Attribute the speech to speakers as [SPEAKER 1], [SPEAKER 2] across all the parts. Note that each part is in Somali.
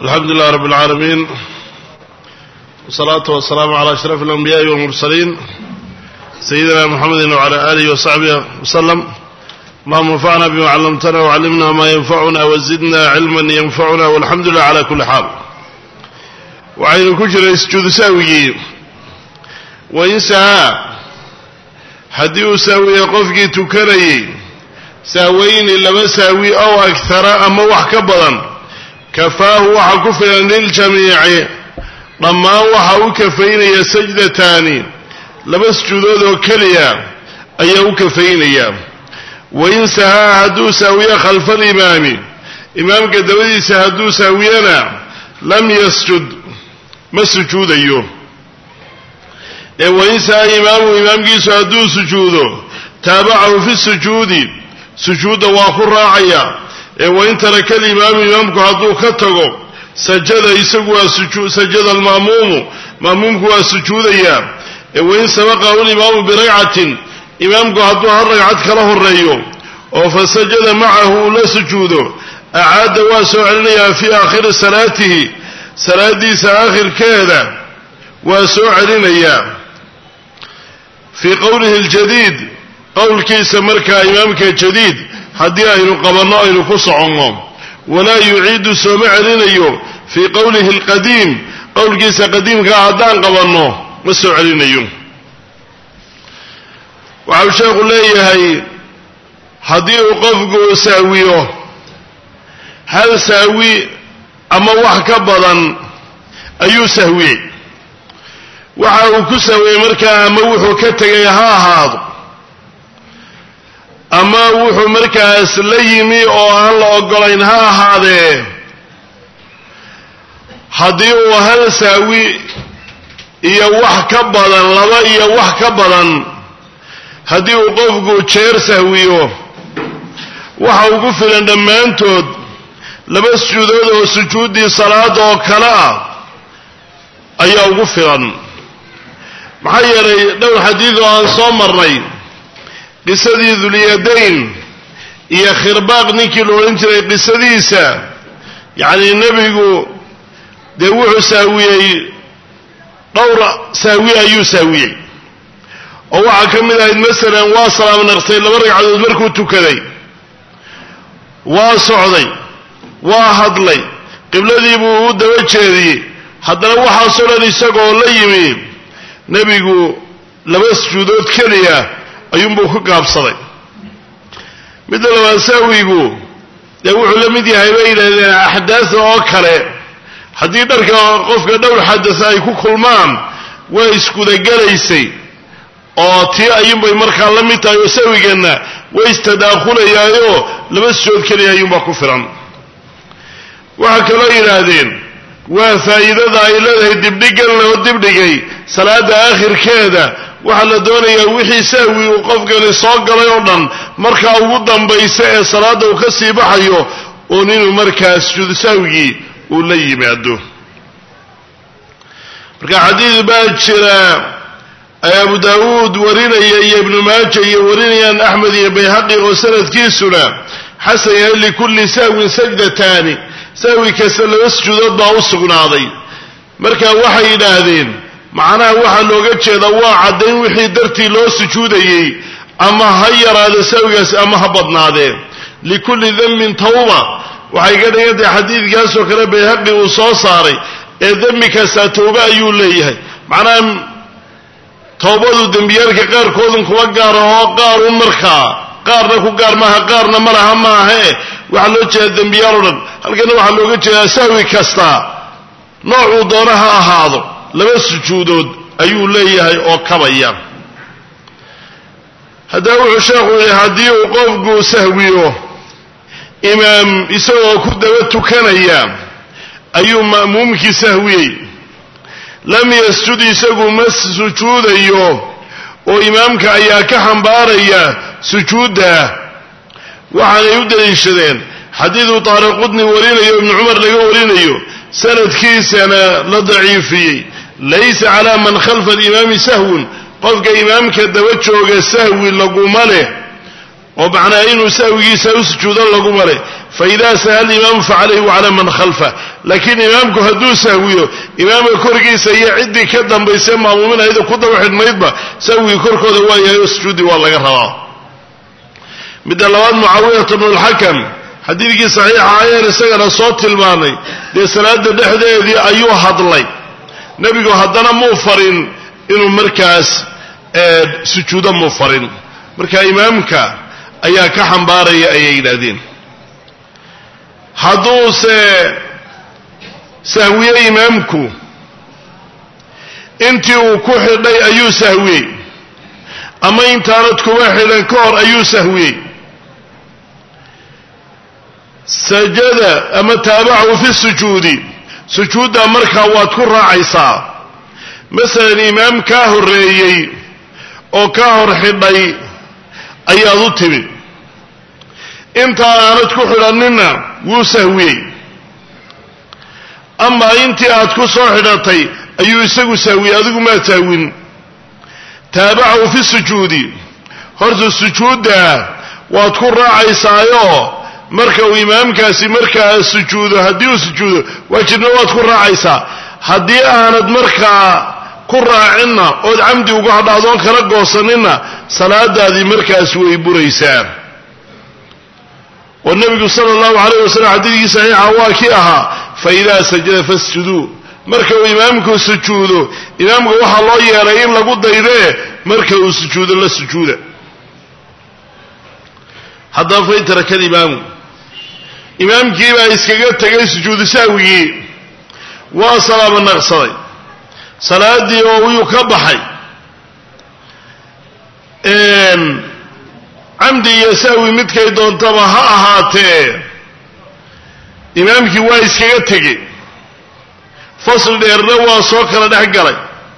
[SPEAKER 1] alxamdu lilah rab اlcaalamiin wsalaatu wasalaamu calى ashraf اlanbiyaءi wاlmursaliin sayidina mxamedi wcalى alihi wasaxbihi waslem allahuma anfacna bima callamtana wcallimna ma yanfacuna wazidna cilma yanfacuna walxamdu lilah cala kuli xaal waxaynu ku jiray sujuudu saawigii wain sahaa haddii uu saawiye qofkii tukanayey saaweyni laba saawi ow agtara ama wax ka badan kafaahu waxaa ku filan liljamiici dhammaan waxa u kafaynaya sajdataani laba sujuudood oo keliya ayaa u kafaynaya wain sahaa hadduu saawiye khalfa alimaami imaamka dabadiisa hadduu saawiyana lam yasjud ma sujuudayo ee wain sahaa imaamu imaamkiisu hadduu sujuudo taabacahu fi sujuudi sujuudda waa ku raacaya ee wain taraka alimaamu imaamku hadduu ka tago sajada isagu waa sujuu sajada alma'muumu ma'muumku waa sujuudaya ee wain sabaqahu alimaamu biragcatin imaamku hadduu hal ragcad kala horeeyo oo fa sajada macahu uu la sujuudo acaada waa soo celinayaa fii aakhiri salaatihi salaadiisa aakhirkeeda waa soo celinayaa fii qowlihi aljadiid qowlkiisa markaa imaamka jadiid haddii aynu qabanno aynu ku soconno walaa yuciidu sooma celinayo fii qowlihi alqadiim qowlkiisa qadiimkaa haddaan qabanno ma soo celinayo waxau sheekhu leeyahay haddii uu qofku saawiyo hal saawi ama wax ka badan ayuu sahwiyey waxa uu ku sahwiyey markaa ama wuxuu ka tegay ha ahaado ama wuxuu markaas la yimi oo aan la ogolayn ha ahaadee haddii uu hal saawi iyo wax ka badan laba iyo wax ka badan haddii uu qofku jeer sahwiyo waxa ugu filan dhammaantood laba sujuudood oo sujuuddii salaada oo kale ah ayaa ugu filan maxaa yeelay dhowr xadiid oo aan soo marnay qisadii dulyadayn iyo khirbaaq ninkii la odhan jiray qisadiisa yacnii nebigu dee wuxuu saawiyey dhowr saawi ayuu saawiyey oo waxaa ka mid ahayd masalan waa salaam naqsay laba ragcadood markuu tukaday waa socday waa hadlay qibladii buu u daba jeediyey haddana waxaasoo dhan isagoo la yimi nebigu laba sujuudood keliya ayuunbuu ku gaabsaday midda labaad saawigu dee wuxuu la mid yahay bay yidhahdeen axdaasa oo kale haddii dharka qofka dhowr xadasa ay ku kulmaan waa iskudagelaysay oo tii ayuunbay markaa la mid tahay oo sawiganna way istadaakhulayaayoo laba sujood keliya ayuunbaa ku filan waxaa kaloo yidhaahdeen waa faa'iidada ay leedahay dibdhigan loo dibdhigay salaada aakhirkeeda waxaa la doonayaa wixii sahwi uu qofkani soo galay oo dhan markaa ugu dambaysa ee salaadda uu ka sii baxayo uun inuu markaa sujuudu sahwigii uu la yimaado marka xadiid baa jira abu daawuud warinaya iyo ibnu maaja iyo warinayaan axmed iyo bayhaqi oo sanadkiisuna xasan yahay likulli sahwin sajdataani sahwi kasta laba sujuudood baa u sugnaaday marka waxay yidhaahdeen macnaha waxaa looga jeeda waa caddayn wixii dartii loo sujuudayey ama ha yaraado sahwigaas ama ha badnaadee likulli dembin tawba waxay ka dhigan tahay xadiidkaasoo kale bayhaqi uu soo saaray ee dembi kastaa tawbe ayuu leeyahay macnaha towbadu dembiyaalka qaarkoodun kuma gaara oo qaarun markaa qaarna ku gaar maaha qaarna ma laha maahae waxaa loo jeedaa dembiyaal o dhan halkana waxaa looga jeedaa sahwi kasta noocuu doona ha ahaado laba sujuudood ayuu leeyahay oo kabaya haddaba wuxuu sheekhu yihi haddii uu qofku sahwiyo imaam isagoo ku daba tukanaya ayuu ma'muumkii sahwiyey lam yasjud isagu ma sujuudayo oo imaamka ayaa ka xambaaraya sujuudda waxaanay u daliishadeen xadiiduu taariqudni warinayo ibnu cumar laga warinayo sanadkiisana la daciifiyey laysa calaa man khalfa alimaami sahwun qofka imaamka daba jooga sahwi laguma leh oo macnaa inuu sahwigiisa u sujuudo laguma leh faidaa saha alimaamu facalayhi wacala man khalfa laakiin imaamku hadduu sahwiyo imaamka korkiisa iyo ciddii ka dambaysa maamuuminayda ku daba xidhnaydba sahwigii korkooda waa yahay oo sujuudi waa laga rabaa midda labaad mucaawiyata bnu lxakam xadiidkii saxiixa ayaan isagana soo tilmaanay dee salaada dhexdeedii ayuu hadlay nebigu haddana muu farin inuu markaas sujuudo muu farin marka imaamka ayaa ka xambaaraya ayay yidhaahdeen hadduuse sahwiye imaamku intii uu ku xidhay ayuu sahwiyey ama intaanad kuma xidhan ka hor ayuu sahwiyey sajada ama taabacahu fi sujuudi sujuudda markaa waad ku raacaysaa masalan imaam kaa horreeyey oo ka hor xidhay ayaad u timid intaa aanad ku xidhanninna wuu sahwiyey amaa intii aad ku soo xidhatay ayuu isagu sahwiyey adigu maad sahwin taabacahu fi sujuudi horta sujuudda waad ku raacaysaayo marka uu imaamkaasi markaa sujuudo haddii uu sujuudo waajibna waad ku raacaysaa haddii aanad markaa ku raacinna ood camdi uga hadhaadoon kala goosaninna salaadaadii markaas way buraysaa oo nebigu sala allahu calayh wasalam xadiidkii saxiixa waa kii ahaa fa idaa sajada fasjuduu marka uu imaamku sujuudo imaamka waxaa loo yeelay in lagu daydee marka uu sujuudo la sujuuda haddaba fain taraka alimaamu imaamkii baa iskaga tegay sujuudu sahwigii waa salaaba naqsaday salaadii oo wiyuu ka baxay camdi iyo sahwi midkay doontaba ha ahaatee imaamkii waa iskaga tegey fasl dheerna waa soo kala dhex galay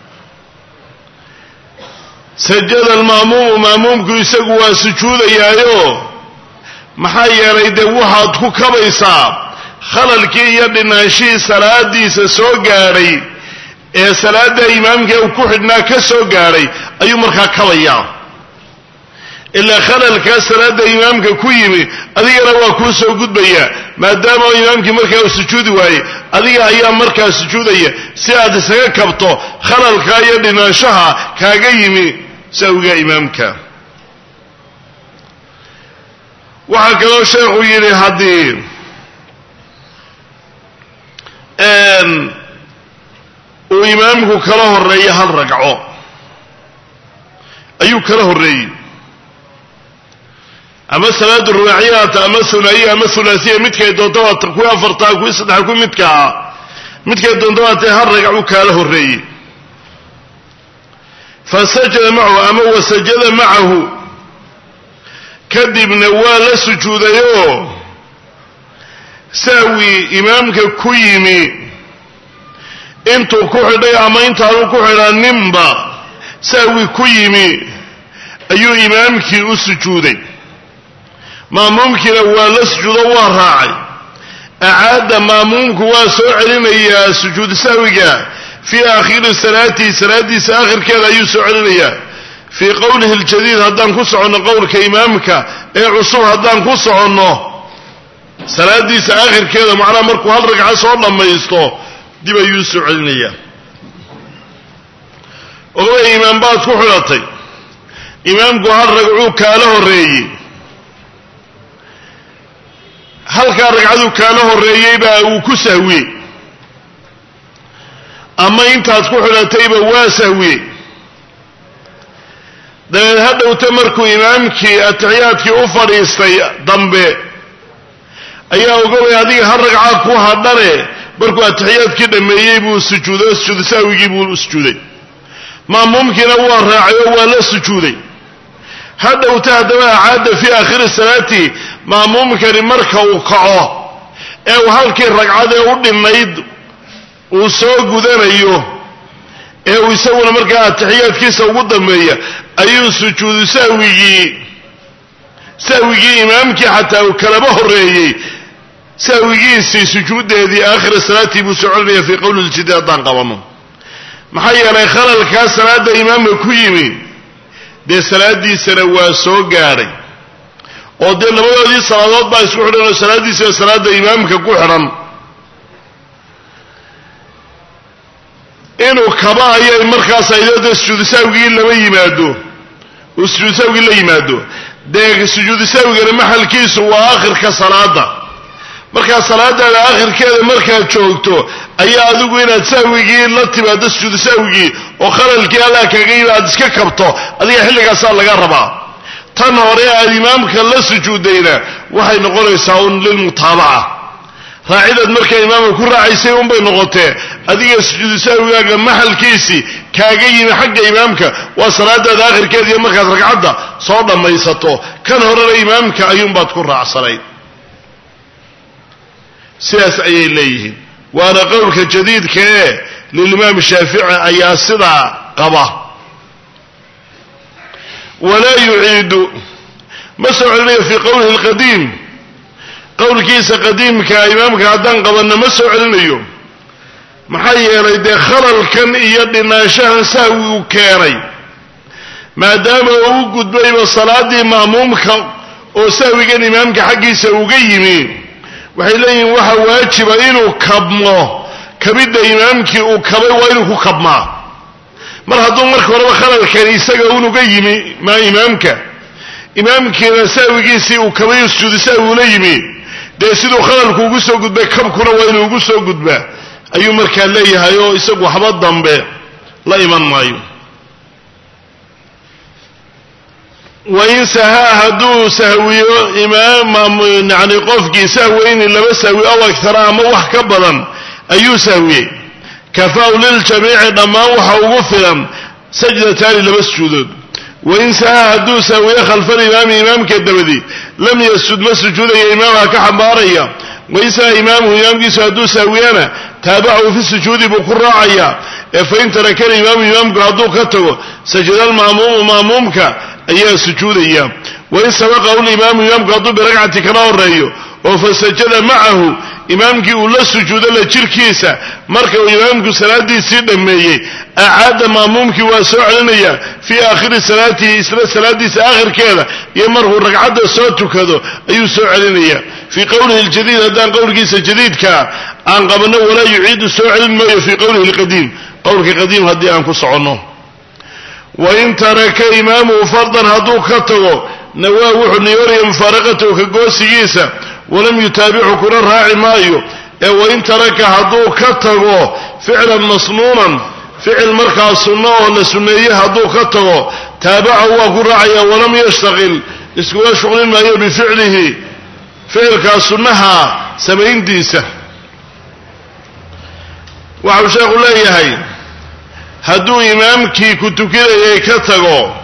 [SPEAKER 1] sajada alma'muumu ma'muumku isagu waa sujuudayaayo maxaa yeelay dee waxaad ku kabaysaa khalalkii iyo dhinaanshihii salaadiisa soo gaadhay ee salaadda imaamka uu ku xidhnaa ka soo gaadhay ayuu markaa kabayaa ilaa khalalkaa salaadda imaamka ku yimi adigana waa kuu soo gudbaya maadaama imaamkii markaa uu sujuudi waayey adiga ayaa markaa sujuudaya si aad isaga kabto khalalkaa iyo dhinaanshaha kaaga yimi sahwiga imaamka waxaa kaloo sheekhu yidhi haddii uu imaamku kala horeeyo hal ragco ayuu kala horreeyey ama salaadu rubaaciyata ama hulaayiya ama hulaasiya midkay doonto waata kuwii afartaa kuwii saddexa kuwii midka ah midkay doonto waatee hal ragcuu kaala horreeyey fa sajada macahu ama wasajada macahu kadibna waa la sujuudayoo sahwi imaamka ku yimi intuu ku xidhay ama intaanu ku xidhaninba sahwi ku yimi ayuu imaamkii u sujuuday maamuumkiina waa la sujuudo waa raacay acaada maamuumku waa soo celinayaa sujuudu sahwiga fii aakhiri salaatihi salaadiisa aakhirkeeda ayuu soo celinayaa fii qowlihi aljadiid haddaan ku soconno qowlka imaamka ee cusub haddaan ku soconno salaadiisa aakhirkeeda macnaha markuu hal ragca soo dhammaysto dib ayuu soo celinayaa ogabay imaam baad ku xidhatay imaamku hal ragcuu kaala horreeyey halkaa ragcaduu kaala horreeyey baa uu ku sahwiyey ama intaad ku xidhatayba waa sahwiyey dabeed ha dhowta markuu imaamkii atixiyaadkii u fadhiistay dambe ayaa ogabay adiga har ragcaa ku hadhane markuu atixiyaadkii dhammeeyey buu sujuuday sujuudu sahwigii buu sujuuday maamuumkiina waa raacay oo waa la sujuuday ha dhowta haddaba acaada fii aakhiri salaati maamuumkani marka uu kaco ee uu halkii ragcadee u dhinayd uu soo gudanayo ee uu isaguna markaa atixiyaadkiisa ugu dambeeya ayuu sujuudu sahwigii sahwigii imaamkii xataa uu kalaba horreeyey sahwigiisii sujuuddeedii aakhira salaatii buu soo celinaya fii qowli ljidi haddaan qabanno maxaa yeelay khalalkaa salaadda imaamka ku yimi dee salaaddiisana waa soo gaadhay oo dee labadoodii salaadood baa isku xidhan oo salaaddiisi waa salaada imaamka ku xidhan inuu kaba ayay markaas aydooda sujuudu sahwigii lama yimaado uu sujuudu sahwigii la yimaado dee sujuudu sahwigana maxalkiisu waa akhirka salaada markaa salaadaada akhirkeeda markaad joogto ayaa adigu inaad sahwigii la timaado sujuudu sahwigii oo khalalkii allah kaga yimi aad iska kabto adiga xilligaasaa laga rabaa tan hore aad imaamka la sujuudayna waxay noqonaysaa un lilmutaabaca raacidaad markaa imaamka ku raacaysay unbay noqotee adiga sujuudu sahwigaaga maxalkiisii kaaga yimi xagga imaamka waa salaadaada akhirkeeda iyo markaad ragcadda soo dhammaysato kan horena imaamka ayuunbaad ku raacsanayd sidaas ayay leeyihiin waana qowlka jadiidka ee lilimaam shaafici ayaa sidaa qaba walaa yuciidu ma soo celinayo fii qowlihi alqadiim qowlkiisa qadiimka imaamka haddaan qabanno ma soo celinayo maxaa yeelay dee khalalkan iyo dhinaanshahan sahwi uu keenay maadaama uu u gudbayba salaaddii ma'muumka oo sahwigan imaamka xaggiisa uga yimi waxay leeyihiin waxa waajiba inuu kabmo kabidda imaamkii uu kabay waa inuu ku kabmaa mar hadduu marka horeba khalalkani isaga unuga yimi maa imaamka imaamkiina sahwigiisii uu kabay sujuudu sahwi ula yimi dee siduu khalalku ugu soo gudbay kabkuna waa inuu ugu soo gudbaa ayuu markaa leeyahay oo isagu waxba dambe la iman maayo wain sahaa hadduu sahwiyo imaam yani qofkii sahweyni laba sahwi aw agtara ama wax ka badan ayuu sahwiyey kafaw liljamiici dhammaan waxa ugu filan sajdataani laba sujuudood wain sahaa hadduu sahwiyo khalfalimaami imaamka dabadi lam yasjud ma sujuudaya imaamha ka xambaaraya wain sahaa imaamuhu imaamkiisu hadduu sahwiyana taabacahu fi sujuudi buu ku raacaya ee fain tarakana imaamu imaamku hadduu ka tago sajada alma'muumu ma'muumka ayaa sujuudaya wain sabaqahu limaamu imaamku hadduu biragcati kala horeeyo oo fasajada macahu imaamkii uu la sujuudo la jirkiisa marka uu imaamku salaadiisii dhammeeyey acaada ma'muumkii waa soo celinaya fii aakhiri salaatihi isla salaadiisa aakhirkeeda iyo markuu ragcadda soo tukado ayuu soo celinaya fii qowlihi ljadiid haddaan qowlkiisa jadiidkaa aan qabanno walaa yuciidu soo celin maayo fii qowlihi lqadiim qowlka qadiim haddii aan ku soconno wain taraka imaamuhu fardan hadduu ka tago nawaa wuxuu niyoonaya mufaaraqatahu ka goosigiisa walam yutaabichu kuna raaci maayo ee wain taraka hadduu ka tago ficlan masnuunan ficil markaa sunno oo la sunneeye hadduu ka tago taabacahu waa ku raacaya walam yashtaqil iskula shuqlin maayo bificlihi ficilkaa sunnaha samayntiisa waxau sheekhu leeyahay hadduu imaamkii ku tukinayay ka tago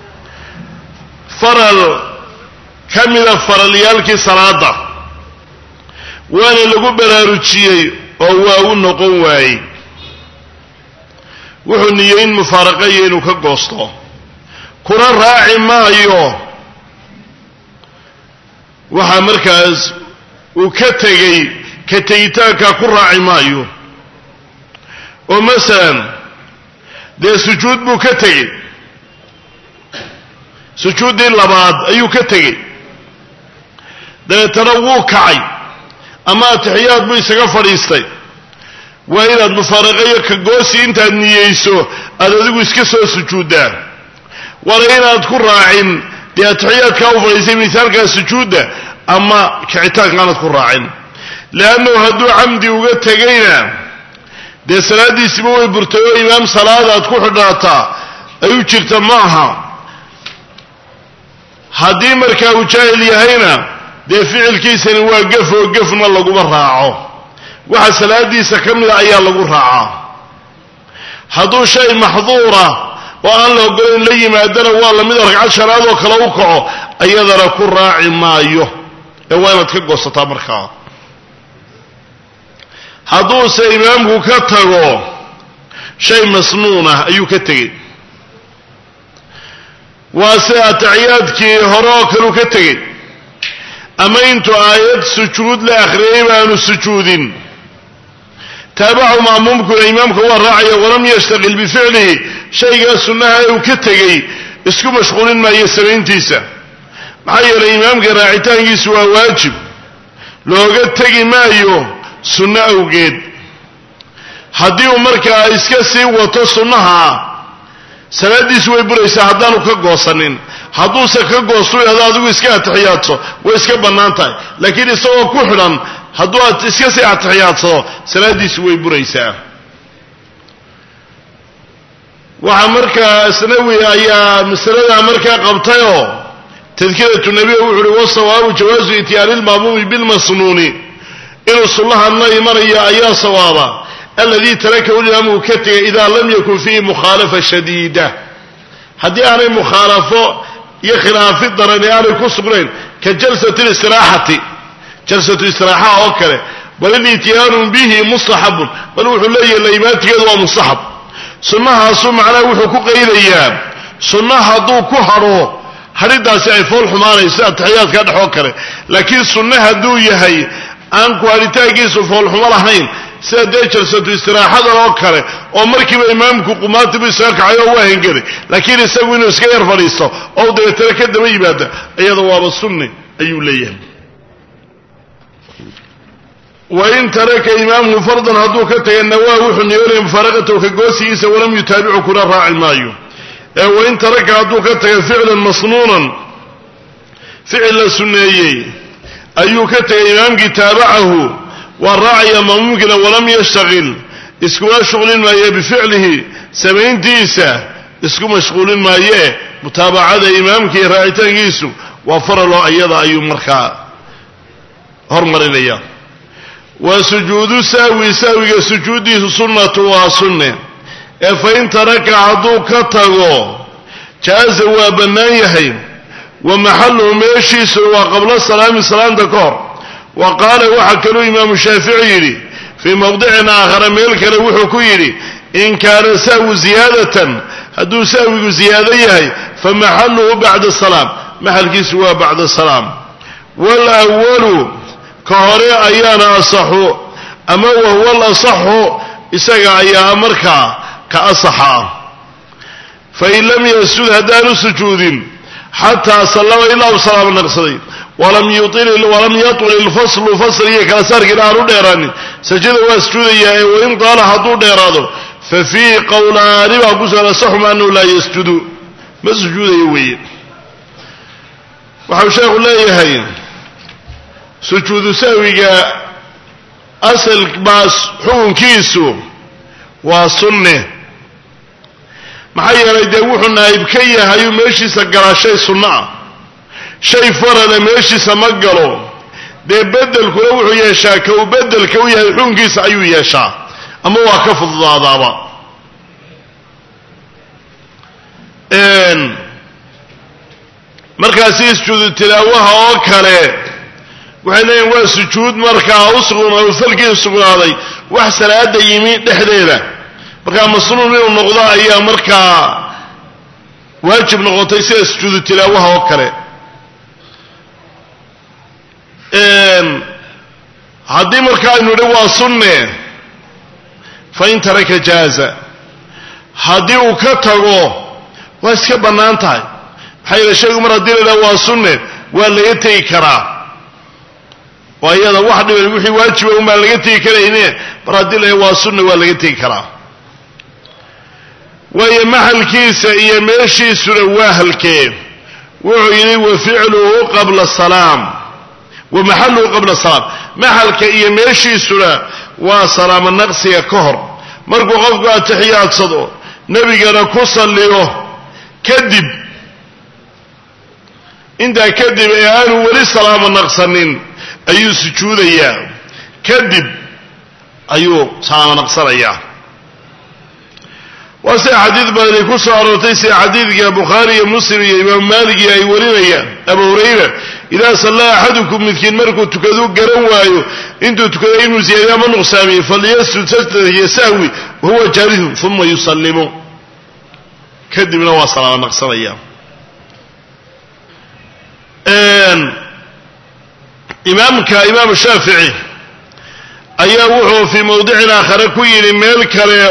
[SPEAKER 1] faral ka mida faralyaalkii salaada waana lagu baraarujiyey oo waa u noqon waayey wuxuu niyeyn mufaaraqayo inuu ka goosto kuna raaci maayo waxaa markaas uu ka tegey ka tegitaankaa ku raaci maayo oo masalan dee sujuud buu ka tegey sujuuddii labaad ayuu ka tegey dabeetana wuu kacay ama atixiyaad buu isaga fadhiistay waa inaad mufaaraqayo ka goosi intaad niyeyso aad adigu iska soo sujuuddaa waana inaad ku raacin dee atixiyaadkaa u fadhiistay misaalkaa sujuudda ama kicitaanka aanad ku raacin leannahu hadduu camdi uga tegayna dee salaaddiisiba way burtay oo imaam salaadaad ku xidhnaataa ay u jirta ma aha haddii markaa uu jaahil yahayna dee ficilkiisani waa gef oo gefna laguma raaco waxa salaadiisa ka mida ayaa lagu raacaa hadduu shay maxduura oo aan la ogolayn la yimaadana waa lamida ragcad shanaad oo kale u kaco ayadana ku raaci maayo ee waa inaad ka goosataa markaa hadduuse imaamku ka tago shay masnuunah ayuu ka tegey waa sida ataxiyaadkii hore oo kaleu ka tegey ama intuu aayad sujuud la akhriyay baanu sujuudin taabacu ma'muumkuna imaamka waa raacaya walam yashtaqil bificlihi shaygaa sunnaha ee uu ka tegey isku mashquulin maayo samayntiisa maxaa yeelay imaamka raacitaankiisu waa waajib looga tegi maayo sunno awgeed haddii uu markaa iska sii wato sunnaha salaaddiisu way buraysaa haddaanu ka goosanin hadduuse ka goostu idhahdo adigu iska atixiyaadso way iska bannaan tahay laakiin isagoo ku xidhan hadduu aad iska sii atixiyaadsado salaaddiisu way buraysaa waxaa markaa asnawi ayaa masaladaa markaa qabtayoo tadkiratu nebiga wuxu uhi wasawaabu jawaasu ityaani lmaamuumi bilmasnuuni inuu sullahan la imanayo ayaa sawaaba aladii tarakahu limaamu uu ka tegay idaa lam yakun fiihi mukhaalafa shadiida haddii aanay mukhaalafo iyo khilaafi darani aanay ku sugnayn ka jalsati listiraaxati jalsatu istiraaxa oo kale bal ilityaanu bihi mustaxabun bal wuxuu leeyahay laimaantigeedu waa mustaxab sunnahaasu macnaha wuxuu ku qaydayaa sunna hadduu ku hadho hadhidaasi ay fool xumaanayso atixiyaadka dhex oo kale laakiin sunne hadduu yahay aan ku hadhitaankiisu foolxumo lahayn sida dee jalsatu istiraaxadan oo kale oo markiiba imaamku qumaatibu isaga kacay oo waa hengelay laakiin isagu inuu iska yar fadhiisto oo dabeetana ka daba yimaada iyada waaba sunni ayuu leeyahay wain taraka imaamhu fardan hadduu ka taga nawaa wuxuu niyoonaya mufaaraqatahu ka goosigiisa walam yutaabicu kuna raaci maayo ee wain taraka hadduu ka taga ficlan masnuunan ficil la sunneeyey ayuu ka tegay imaamkii taabacahu waa raacaya mamuumkina walam yashtaqil iskuma shuqlin maaye bificlihi samayntiisa isku mashquulin maayee mutaabacada imaamkii raacitaankiisu waa faraloo iyada ayuu markaa hormarinaya wa sujuudu sahwi sahwiga sujuuddiisu sunnatu waa sunne ee fain taraka hadduu ka tago jaaza waa bannaan yahay wa maxaluhu meeshiisuna waa qabla salaami salaamta ka hor wa qaala waxaa kaluu imaamu shaafici yidhi fii mowdicin aakhara meel kale wuxuu ku yidhi in kaana sahwu ziyaadatan hadduu sahwigu ziyaado yahay fa maxaluhu bacda salaam maxalkiisu waa bacda salaam walawalu ka hore ayaana asaxu ama wahuwa alasaxu isaga ayaa markaa ka asaxa fain lam yasjud haddaanu sujuudin xataa sallama ilaa u salaamo naqsaday walam yatul ilfaslu fasl iyo kala saarkiina aanu dheeraanin sajada waa sujuudayaa ee wain daala hadduu dheeraado fa fiihi qowlaani baa ku sugan asaxuma anahu laa yasjudu ma sujuudayo weeye waxau sheekhu leeyahay sujuudu sahwiga asal baas xukunkiisu waa sunne maxaa yeelay dee wuxuu naayib ka yahayuu meeshiisa galaa shay sunno ah shay farada meeshiisa ma galo dee bedelkuna wuxuu yeeshaa ka uu bedelka u yahay xukunkiisa ayuu yeeshaa ama waa ka fududaadaaba markaasi sujuudu tilaawaha oo kale waxay leeyihin waa sujuud markaa u falkii sugnaaday wax salaada yimi dhexdeeda markaa masnuun inuu noqdo ayaa markaa waajib noqotay sida sujuudu tilaawaha oo kale haddii marka aynu idhi waa sunne fain taraka jaaza haddii uu ka tago waa iska bannaan tahay maxaa yeele shaygu mar haddii la idhaha waa sunne waa laga tegi karaa oo iyada wax dhiban wixii waajiba un baan laga tegi karayne mar haddii la waa sunne waa laga tegi karaa waayo maxalkiisa iyo meeshiisuna waa halkee wuxuu yidhi wa ficluhu qabla salaam wa maxaluhu qabla salaam maxalka iyo meeshiisuna waa salaamo naqsiga ka hor markuu qofku atixiyaadsado nebigana ku salliyo kadib intaa kadib ee aanu weli salaamo naqsanin ayuu sujuudayaa kadib ayuu salaamo naqsanayaa waa sida xadiid badani ku soo aroortay sida xadiidka bukhaari iyo muslim iyo imaamu maaligi ay warinayaan abu hurayra idaa sallaa axadukum midkiin markuu tukaduu garan waayo intuu tukaday inuu ziyaadiyo ama nuqsaamiyo falyasjud sajdata hiyo sahwi wahuwa jaalisun uma yusallimu kadibna waa salaamo naqsanaya imaamka imaamu shaafici ayaa wuxuu fii mowdicin aakhare ku yidhi meel kale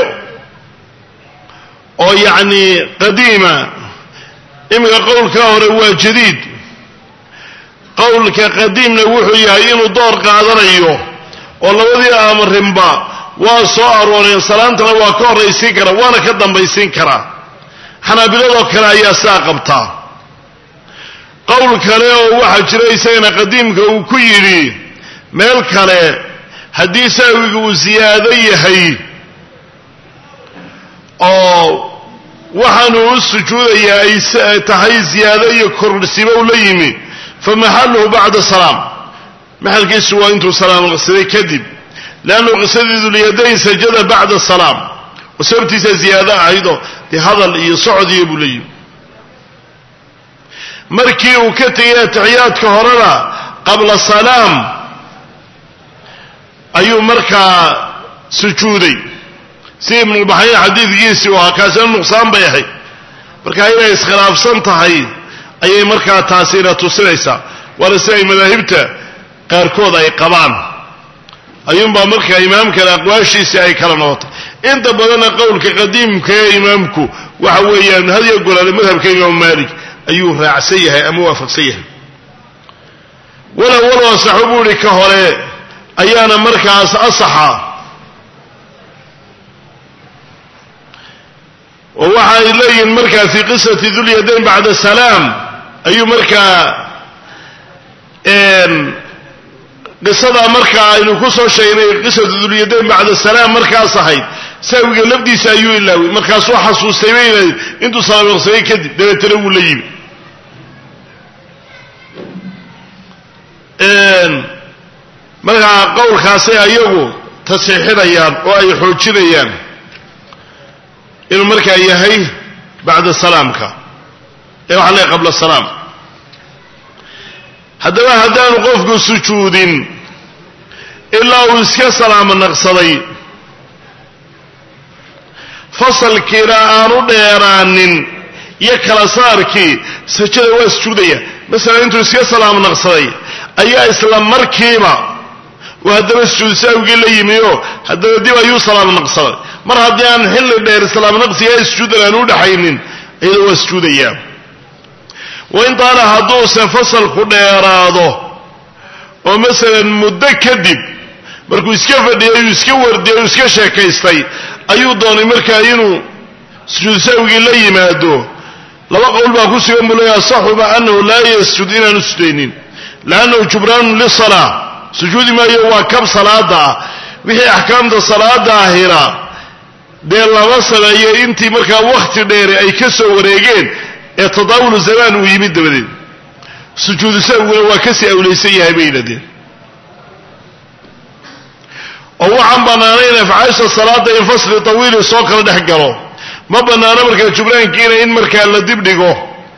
[SPEAKER 1] oo yacni qadiima iminka qowlkaa hore waa jadiid qowlka qadiimna wuxuu yahay inuu door qaadanayo oo labadii amarinba waa soo arooreen salaantana waa ka horraysiin karaa waana ka dambaysiin karaa xanaabiladoo kale ayaa saa qabtaa qowl kale oo waxaa jira isagana qadiimka uu ku yidhi meel kale haddii sahwiga uu siyaado yahay oo waxaanu u sujuudayaa ay tahay ziyaado iyo kororsiba u la yimi fa maxaluhu bacda salaam maxalkiisu waa intuu salaam qsaday kadib leannu qisadii dulyadayn sajada bacda salaam oo sababtiisa ziyaado ahaydoo dee hadal iyo socodiyo buu la yimi markii uu ka tegay atixiyaadka horena qabla salaam ayuu markaa sujuuday si ibnulbaxayn xadiidkiisii u ahaa kaasina nuqsaan bay ahayd marka inay iskhilaafsan tahay ayay markaa taasina tusinaysaa waana si ay madaahibta qaarkood ay qabaan ayuunbaa markaa imaamkana aqwaashiisii ay kala noqotay inta badanna qowlka qadiimka ee imaamku waxa weeyaan hadiyo goraale madhabka imaamu maalik ayuu raacsan yahay ama waafaqsan yahay walow walow asaxu buu ihi ka hore ayaana markaas asaxa oo waxa ay leeyihiin markaa fii qisati dulyadayn bacda salaam ayuu markaa qisadaa markaa aynu ku soo sheegnay qisatu dulyadayn bacda salaam markaas ahayd saawiga lafdiisa ayuu ilaaway markaasuu xasuustay bayna intuu salaamaqsaday kadib dabeetana wuu la yimi markaa qowlkaasay ayagu tasiixinayaan oo ay xoojinayaan inuu markaa yahay bacda salaamka ee waxa leeay qabla salaam haddaba haddaanu qofku sujuudin ilaa uu iska salaamo naqsaday fasalkiina aanu dheeraanin iyo kala saarkii sajada waa sujuudaya masalan intuu iska salaamo naqsaday ayaa isla markiiba uu haddaba sujuud saawigii la yimi oo haddaba dib ayuu salaamo naqsaday mar haddii aan xilli dheer salaamo naqsiga sujuudan aan u dhaxaynin iyadoo waa sujuudayaa waintaana hadduuse fasalku dheeraado oo masalan muddo kadib markuu iska fadhiyay uu iska wardiyay uu iska sheekaystay ayuu doonay markaa inuu sujuud sahwigii la yimaado laba qowl baa ku sugan buu leeya asaxuba anahu laa yasjud inaanu sujudaynin liannahu jubraanu lisalaa sujuudi maayo waa kab salaada ah wixii axkaamta salaada ahina dee lama sameeyo intii markaa wakhti dheere ay ka soo wareegeen ee tadaawulu zamaan uu yimid dabadeed sujuudu sahwiguna waa kasii awlaysan yahay bay yidhahdeen oo waxaan bannaanayn afcaasha salaada in fasli tawiili soo kala dhex galo ma bannaano markaa jubraankiina in markaa la dibdhigo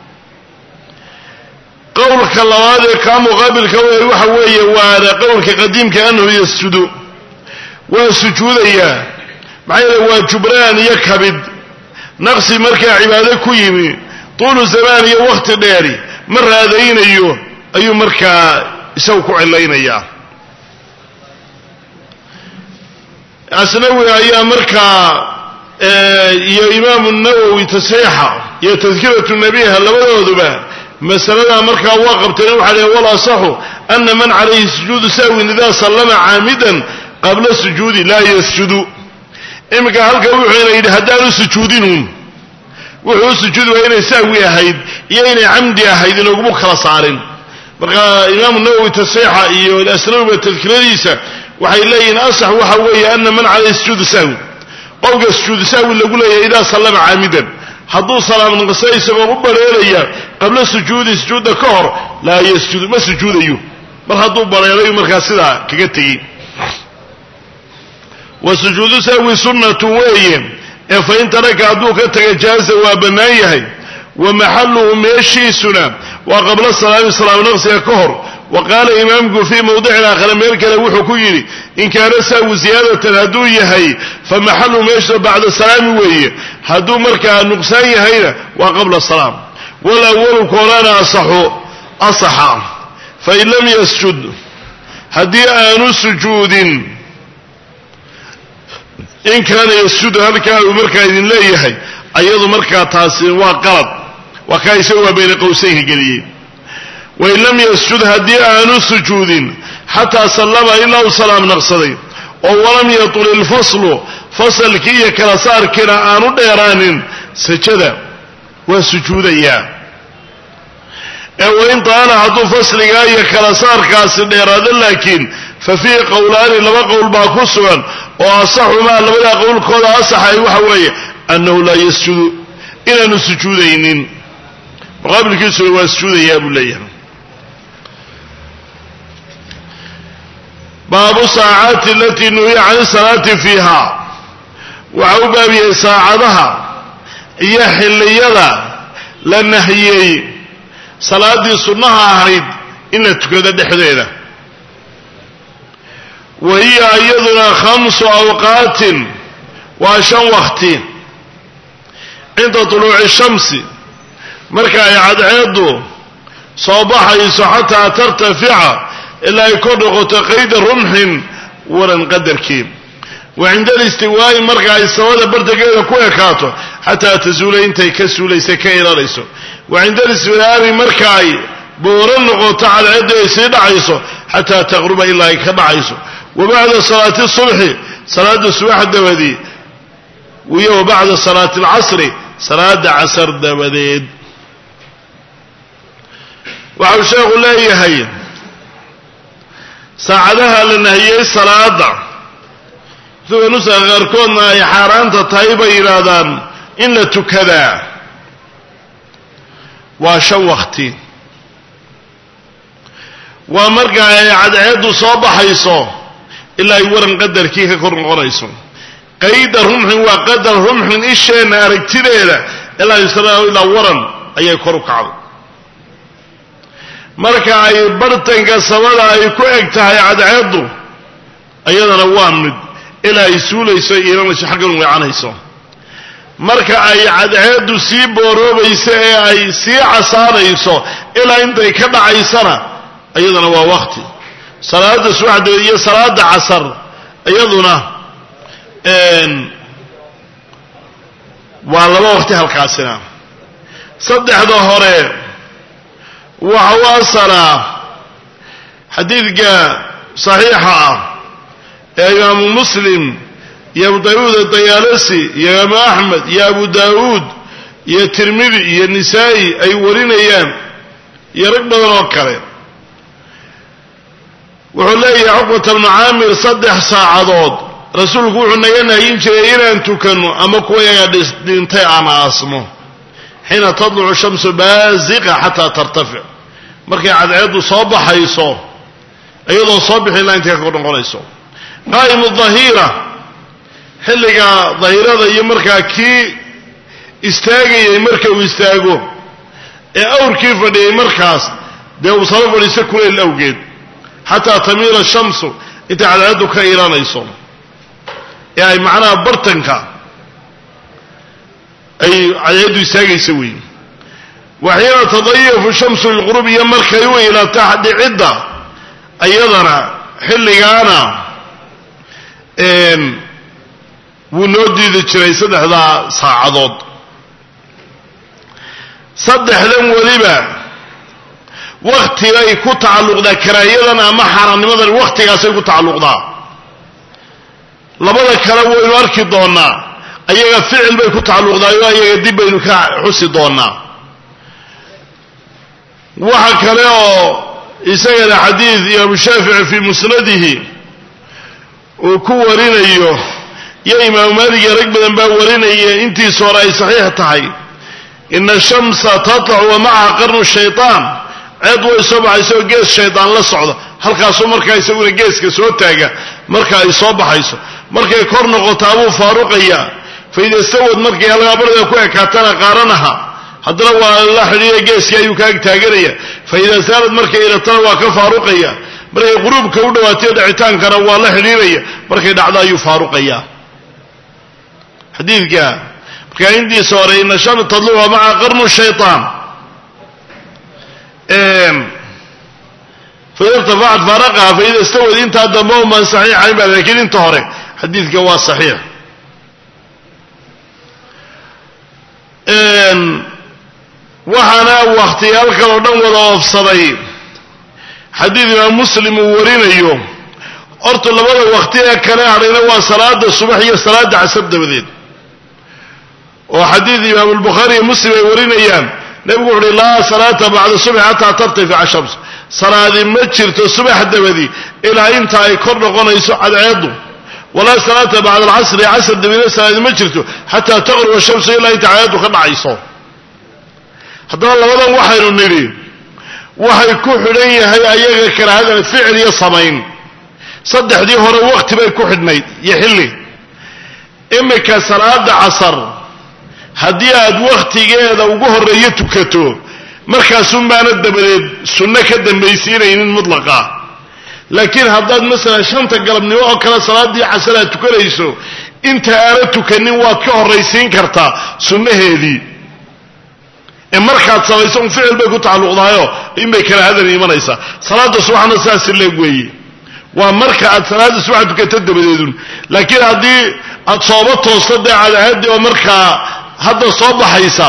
[SPEAKER 1] qowlka labaad ee kaa muqaabilka waxa weeye waana qowlka qadiimka annahu yasjudu waa sujuudayaa maxaa yeele waa jubraan iyo kabid naqsi markaa cibaado ku yimi tuulu zamaan iyo wakhti dheeri ma raadaynayo ayuu markaa isagu ku cilaynayaa asnawi ayaa markaa iyo imaamu nawowi tasxiixa iyo tadkiratu nabiha labadooduba masaladaa markaa waa qabteen waxa leh wal asaxu ana man calayhi sujuudu sahwin ida sallama caamidan qabla sujuudi laa yasjudu iminka halkan wuxuuna yidhi haddaanu sujuudinuun wuxuu u sujuudi waa inay sahwi ahayd iyo inay camdi ahayd inaguma kala saarin marka imaamu nawowi tasxiixa iyo asnawiba tadkiradiisa waxay leeyihiin asax waxa weeye ana man calayhi sujuudu sahwi qowlka sujuudu sahwi lagu leeyahay idaa sallama caamidan hadduu salaam naqsa isagoo u bareeraya qabla sujuudi sujuudda ka hor laa yasjudu ma sujuudayo mar hadduu bareerayu markaa sidaa kaga tegey wa sujuudu sahwi sunnatu weeye ee fa in taraka hadduu ka taga jaaza waa bannaan yahay wa maxaluhu meeshiisuna waa qabla salaami salaam naqsiga ka hor wa qaala imaamku fii mawdicin aakhara meel kale wuxuu ku yidhi in kaana sahwu ziyaadatan hadduu yahay fa maxalu meesha bacda salaami weeye hadduu markaa nuqsaan yahayna waa qabla salaam walawalu koorana asaxu asaxa fain lam yasjud haddii aanu sujuudin in kaana yasjudu halkaa uu markaa idin leeyahay ayadu markaa taasi waa qalad waa kaa isaga waa bayna qowsaynka geliyey wain lam yasjud haddii aanu sujuudin xataa sallama ilaa uu salaam naqsaday oo walam yatul ilfaslu fasalkii iyo kala saarkiina aanu dheeraanin sajada waa sujuudayaa ee wain taala hadduu fasligaa iyo kala saarkaasi dheeraado laakiin fa fiihi qowlaani laba qowl baa ku sugan oo asaxumaa labadaa qowlkooda asaxay waxa weeye annahu laa yasjudu inaanu sujuudaynin muqaabilkiisuna waa sujuudayaa buu leeyahay baabu saacaati alatii nuhiya can salaati fiiha waxa u baabiyey saacadaha iyo xilliyada la nahiyey salaaddii sunnaha ahayd in la tukado dhexdeeda wa hiya iyaduna khamsu awqaatin waa shan wakti cinda tuluuci shamsi marka ay cadceeddu soo baxayso xataa tartafica ilaa ay kor noqoto qayda rumxin waran qadarkii wa cinda alistiwaa'i marka ay samada bartageeda ku ekaato xataa tasuula intay ka suulaysa ka ilanayso wa cinda alisfiraari marka ay booro noqoto cadceeddu ay sii dhacayso xataa taqruba ilaa ay ka dhacayso wa bacda salaati subxi salaada subax dabadii iyo wa bacda salaati alcasri salaada casar dabadeed waxau sheekhu leeyahay saacadaha la nahiyey salaada sida nusaha qaarkoodna ay xaaraanta tahay bay yidhaahdaan in la tukadaa waa shan wakti waa marka ay cadceeddu soo baxayso ilaa ay waran qadarkii ka kor noqonayso qayda rumxin waa qadar rumxin isheenna aragtideeda ilaa ilaa waran ayay kor u kacday marka ay bartanka samada ay ku eg tahay cadceeddu iyadana waa mid ilaa ay suulayso iilanayso xaggan weecanayso marka ay cadceeddu sii booroobayso ee ay sii casaanayso ilaa intay ka dhacaysana iyadana waa wakti salaada subaxdeed iyo salaada casar iyaduna waa laba waqti halkaasina saddexda hore waxa u asalaa xadiidka saxiixa ah ee imaamu muslim iyo abu dawuud adayaalasi iyo imaamu axmed iyo abu daawuud iyo tirmidi iyo nisaa'i ay warinayaan iyo rag badan oo kale wuxuu leeyahay cuqbata bnu caamir saddex saacadood rasuulku wuxuu naga nahyin jiray inaan tukanno ama kuwa yaga dhintay aan aasmo xiina tadlucu shamsu baaziqa xataa tartafic markay cadceeddu soo baxayso iyadoo soo bixi ilaa intay ka kor noqonayso qaa'imu dahiira xilliga dahirada iyo markaa kii istaagayay marka uu istaago ee awrkii fadhiyay markaas dee uu saba fadhiiso kuleyl awgeed xataa tamiila shamsu intay cadceeddu ka ilanayso ee ay macnaha bartanka ay cadceeddu istaagaysa weyn waxiina tadayafu shamsu lilqurub iyo markay u ilata dhicidda iyadana xilligaana wuu noo diidi jiray saddexdaa saacadood saddexdan weliba waktigay ku tacalluqdaa karaahiyadan ama xaaraannimadan wakhtigaasay ku tacalluqdaa labada kale waynu arki doonaa ayaga ficil bay ku tacalluqdaa oo ayaga dib baynu ka xusi doonaa waxa kale oo isagana xadiid imaamu shaafici fii musnadihi uu ku warinayo iyo imaamu maalik iyo rag badan baa warinaya intiisa hore ay saxiix tahay ina shamsa tatlacu wa macaha qarnu shaytaan ceed way soo baxayso oo gees shaydaan la socdo halkaasuu markaa isaguna geeska soo taaga marka ay soo baxayso markay kor noqotaa buu faaruqayaa faida stawad markay halkaa barda ku ekaatana qaaranaha haddana waa la xidhiiya geeskii ayuu ka ag taaganaya fa idaa saalad markay ilatana waa ka faaruqaya markay quruubka u dhawaatay dhicitaankana waa la xidhiiraya markay dhacdo ayuu faaruqaya xadiidka markaa intiisa hore ina sham tadluca maca qarnu shayطaan faida irtafacat faaraqaha faida stawad intaa dambe umaan saxiixayn ba lakiin inta hore xadiidka waa saxiix waxaana wakhtiyaal kaloo dhan wada oofsaday xadiid imaam muslim uu warinayo horta labada waqti ee kale hadhayna waa salaada subax iyo salaada casar dabadeed oo xadiid imaam albukhaari iyo muslim ay warinayaan nebigu wuxu uhi laa salaata bacda subxi xataa tartafica shams salaadi ma jirto subax dabadi ilaa inta ay kor noqonayso cadceedu walaa salaata bacda alcasri casr dabadeed salaadi ma jirto xataa taqruba shamsu ilaa inta cadceedu ka dhacayso haddaba labadan waxaynu nidhi waxay ku xidhan yahay ayaga karaahada ficil iyo samayn saddexdii hore waqti bay ku xidhnayd iyo xilli imika salaada casar haddii aad wakhtigeeda ugu horreeyo tukato markaasunbaana dabadeed sunno ka dambaysiinaynin mutlaqa laakiin haddaad masalan shanta galabnimo oo kale salaaddii casar aad tukanayso inta aana tukanin waad ka horraysiin kartaa sunnaheedii ee markaad samayso un ficil bay ku tacalluqdahayo inbay kala hadan imanaysaa salaada subaxna saasi leeg weeye waa marka aad salaada subaxa tukato dabadeedun laakiin haddii aad sooba toosto dee cadahadii oo markaa hadda soo baxaysa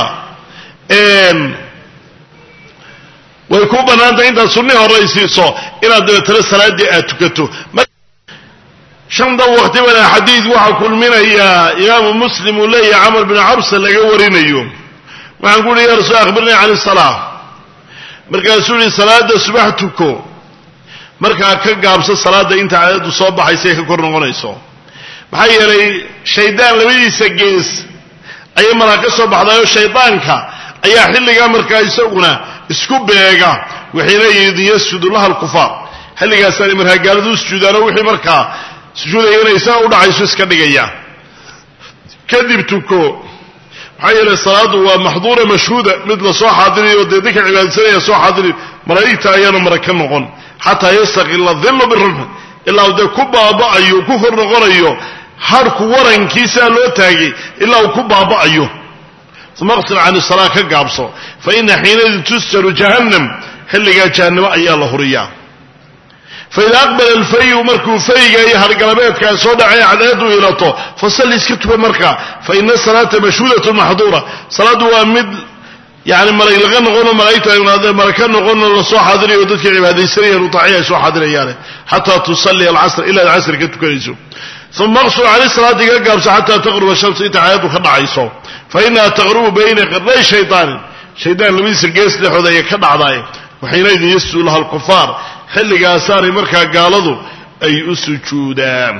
[SPEAKER 1] way ku bannaantay intaad sunnihi horaysiiso inaad dabeetana salaaddii aad tukato shanta waqti bana xadiid waxaa kulminayaa imaamu muslim uu leeyahay camar bin cabsa laga warinayo waxaan ku uhi ya rasul akhbirnii can isalaa markaasuu yihi salaada subax tuko markaa ka gaabso salaada inta cadadu soo baxaysa ee ka kor noqonayso maxaa yeelay shaydaan labadiisa gees ayay malaa ka soo baxdaayoo shaydaanka ayaa xilligaa markaa isaguna isku beega waxayna yidin yasjudu laha alkufaar xilligaasaanay markaa gaaladu u sujuudaanoo wixii markaa sujuudaya inay isaga u dhacayso iska dhigaya kadib tuko maxaa yeelay salaadu waa maxduura mashhuuda mid la soo xaadirayo dee dadka cibaadaysanaya soo xaadiri malaa'igta ayaana mara ka noqon xataa yastaqila dillu birumx ilaa uu dee ku baaba'ayo ku kor noqonayo harku warankiisaa loo taagay ilaa uu ku baaba'ayo uma qsil can isalaa ka gaabso fa ina xiinaidin tusjaru jahannam xilligaa jahannamo ayaa la huriyaa faida aqbala alfayu markuu fayga iyo hargalabeedkaa soo dhacay cadceedu ilato fasalli iska tuka markaa fa ina salaata mashhuudatun maxduura salaaddu waa mid yani malag laga noqono malaa'igta mala ka noqono lasoo xaadirayo dadka cibaadaysanayaan utaaciya ay soo xaadirayaane xataa tusalli alcasr ilaa ad casr ka tukanayso uma aqsul cani salaadii ka gaabso xataa taqruba shamsu inta cadceedu ka dhacayso fa inaha taqrubu bayna qarnay shaydaanin shaydaan labadiisa gees dhexooda ayay ka dhacdaay waxaynaydin yasjudu laha alkufaar xilligaasaanay markaa gaaladu ay u sujuudaan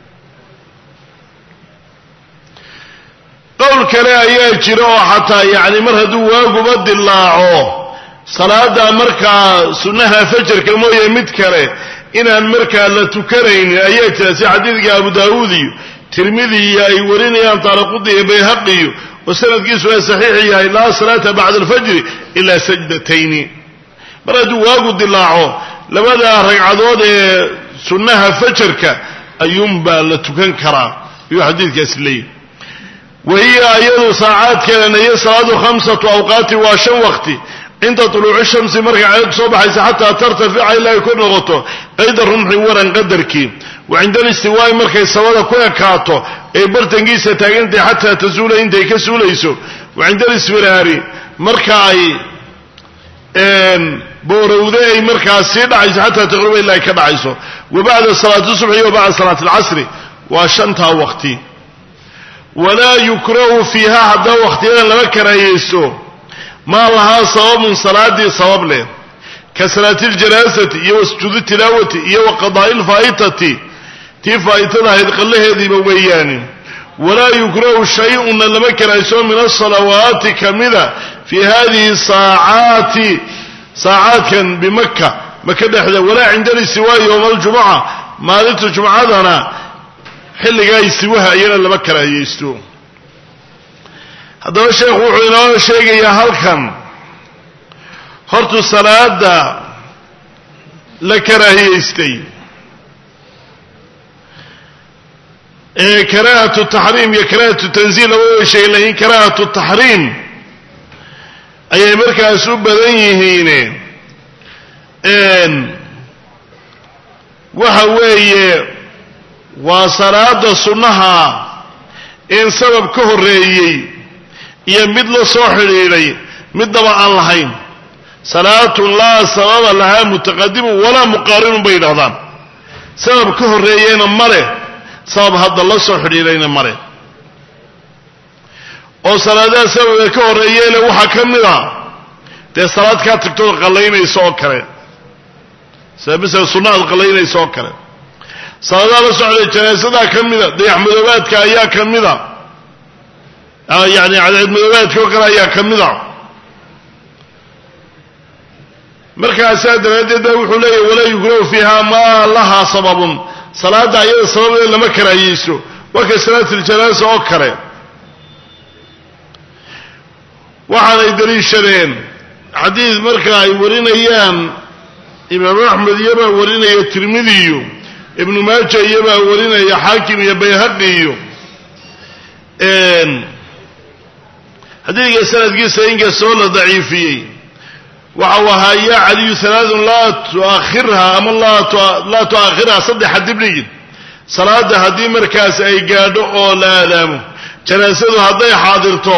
[SPEAKER 1] qowl kale ayaa jira oo xataa yacni mar hadduu waaguba dilaaco salaada markaa sunnaha fajarka mooye mid kale inaan markaa la tukanaynin ayaa jira si xadiidka abu daawuud iyo tirmidi iyo ay warinayaan taaraqudi iyo bayhaqiyo oo sanadkiisu ay saxiix yahay laa salaata bacda alfajri ilaa sajdatayni mar hadduu waagu dilaaco labada ragcadood ee sunnaha fajarka ayuunbaa la tukan karaa ayuu xadiidkaasi leeyahy wahiya iyadu saacaadkeedana iyo salaadu khamsatu awqaati waa shan waqti cinda tuluuci shamsi markay cadadu soo baxaysa xataa tartafica ilaa ay ku noqoto qayda rumxi waran qadarkii wa cinda alistiwaa'i markay sabada ku ekaato ee bartankiisa taagantahay xataa tasuula intay ka suulayso wa cinda alisfiraari marka ay boorowde ay markaa sii dhacayso xataa taqruba ilaa ay ka dhacayso wa bacda salaati subxi wa bacda salaati alcasri waa shantaa waqti walaa yukrahu fiiha haddaa waqtiyadan lama karaahiyeysto maa lahaa sababun salaadii sabab leh ka salaati ljanaasati iyo wa sujuudi tilaawati iyo wa qadaa'i lfaa'itati tii faa'itada ahayd qallaheediiba weeyaani walaa yukrahu shay-una lama karahayso min asalawaati kamida fii hadihi saacaati saacaadkan bimaka maka dhexda walaa cinda listiwaa'i yowma aljumuca maalinta jumcadana xilligaa istiwaha iyana lama karaahiyeysto haddaba sheekhu wuxuu inoo sheegayaa halkan hortu salaada la karaahiyeystay ee karaahatu taxriim iyo karaahatu tanziil laba way sheegen lakiin karaahatu taxriim ayay markaas u badan yihiine waxa weeye waa salaada sunnaha in sabab ka horreeyey iyo mid la soo xidhiidhay middaba aan lahayn salaatun laa sababa lahaa mutaqadimun walaa muqaarinun bay yidhahdaan sabab ka horreeyeyna male sabab hadda la soo xidhiirayna male oo salaadaha sababee ka horreeyeena waxaa ka mid a dee salaad kaa tagtood qallaynaysa oo kale sida masala sunna aad qallaynaysa oo kale salaadaha la socday janaasadaa ka mida dayaxmadoobaadka ayaa ka mida yani cadceedmadoobaadka oo kale ayaa ka mida markaasaa daraaddeed baa wuxuu leeyahy walaa yukrahu fiiha maa lahaa sababun salaadda ayada sababeed lama karaahiyeyso waa ka salaatuljanaasa oo kale waxaanay daliishadeen xadiid marka ay warinayaan imaam axmed iyobaa warinaya tirmidiyo ibnu maaja iyobaa warinaya xaakim iyo bayhaqi iyo xadiidka sanadkiisa inkastoo la daciifiyey waxa uu ahaa yaa caliyu alaaun laa tuakhirha ama laa tu'akhirha saddexa dibdhigin salaada haddii markaas ay gaadho oo la aadaamo janaasadu hadday xaadirto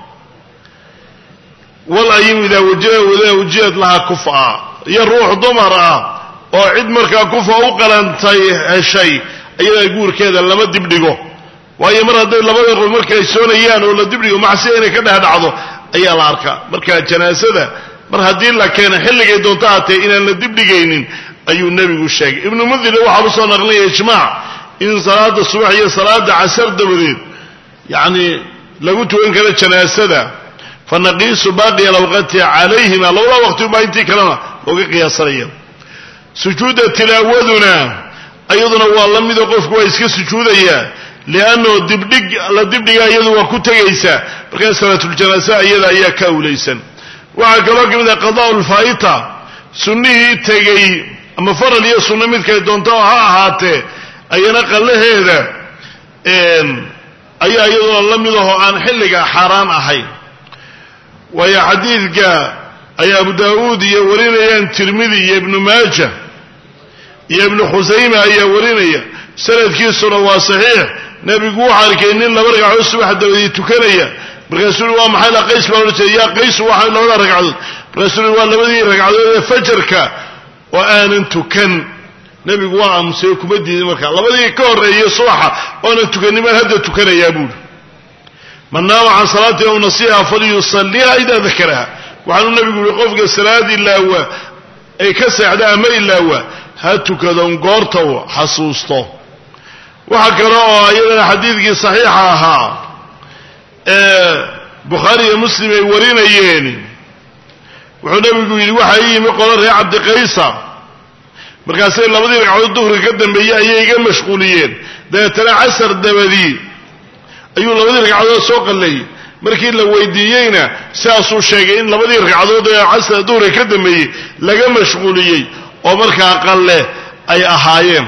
[SPEAKER 1] wal ayim idaa wajia wujihad lahaa kufa iyo ruux dumar ah oo cid markaa kufa u qalantay heshay ayadaa guurkeeda lama dibdhigo waayo mar hadday labada qof markay soonayaan oo la dibdhigo macsiya inay ka dhex dhacdo ayaa la arkaa marka janaasada mar haddii la keeno xilligay doonto haatee inaan la dibdhigaynin ayuu nebigu sheegay ibnu mundir waxaa usoo naqlinaya ijmaac in salaada subax iyo salaada casar dabadeed yacni lagu tukan karo janaasada fa naqiisu baaqiya alawqati calayhima labada waqti ubaa intii kalena looga qiyaasanaya sujuudda tilaawaduna iyaduna waa la mido qofku waa iska sujuudaya liannahu dibdhig la dibdhiga iyadu waa ku tegaysaa markaa salaatuljanaasa iyada ayaa ka awlaysan waxaa kaloo ka mid ah qadaa lfaa'ita sunnihii tegey ama faral iyo sunno midkay doonto ha ahaatee ayana qallaheeda ayaa iyaduna la mid ahoo aan xilliga xaaraan ahayn waayo xadiidka ay abu daawuud iyo warinayaan tirmidi iyo ibnu maaja iyo ibnu khusayma ayaa warinaya sanadkiisuna waa saxiix nebigu wuxuu arkay nin laba ragcadood subax dabadii tukanaya markaasuu ui waa maxay la qays baa odhan jiray yaa qaysu waa labada ragcadood markaasuu ui waa labadii ragcadood ee fajarka oo aanan tukan nebigu waa aamusay kuma diidin markaa labadii ka horreeyey subaxa oonan tukanin hadda tukanayaa buuri man naama can salaatii aw nasiha falyusaliha idaa dakaraha waxaanuu nebigu yihi qofka salaad ilaawa ay ka seexda ama ilaawa ha tukadon goorta u xasuusto waxa kale oo iyadana xadiidkii saxiixa ahaa ee bukhaari iyo muslim ay warinayeen wuxuu nebigu yidhi waxaa ii yimi qolo reer cabdiqaysa markaasay labadii ragcadood duhriga ka dambeeyey ayay iga mashquuliyeen dabeetana casar dabadii ayuu labadii ragcadood soo qalleeyey markii la weydiiyeyna sidaasuu sheegay in labadii ragcadood ee casar duhriga ka dambeeyey laga mashquuliyey oo markaa qalle ay ahaayeen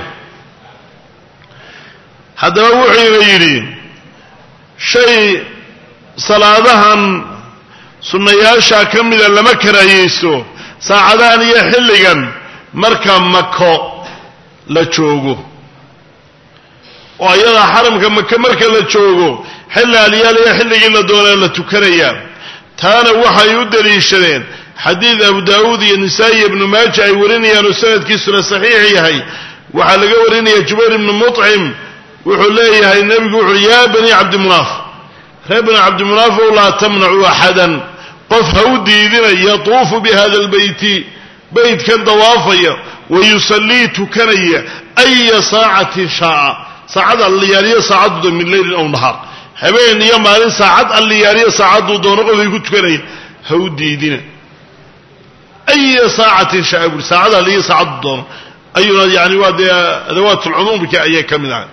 [SPEAKER 1] haddaba wuxuuna yidhi shay salaadahan sunnayaasha ka mida lama karaahiyeysto saacadahan iyo xilligan marka mako la joogo oo ayadaa xaramka maka marka la joogo xilli alyaaliya xilligii la doonaa la tukanayaa taana waxay u daliishadeen xadiid abu daawuud iyo nisaa-i iyo ibnu maaja ay warinayaan oo sanadkiisuna saxiix yahay waxaa laga warinaya jubayr ibnu muطcim wuxuu leeyahay nebigu wuxuui yaa bani cabdimunaaf reer bani cabdimunaaf ow laa tamnacuu axadan qof ha u diidina yatuufu bi hada lbeyti beytkan dawaafaya wa yusallii tukanaya aya saacatin shaaa saacad alliyaaliyo saacadduda min leylin aw nahaar habeen iyo maalin saacad alliyaaliyo saacadduu doono qofkay ku tukanaya ha u diidina aya saacatin shaa buri saacad alliyo saacaddu doono ayuuna yani waa dee adawaat lcumuumka ayay ka mid ahay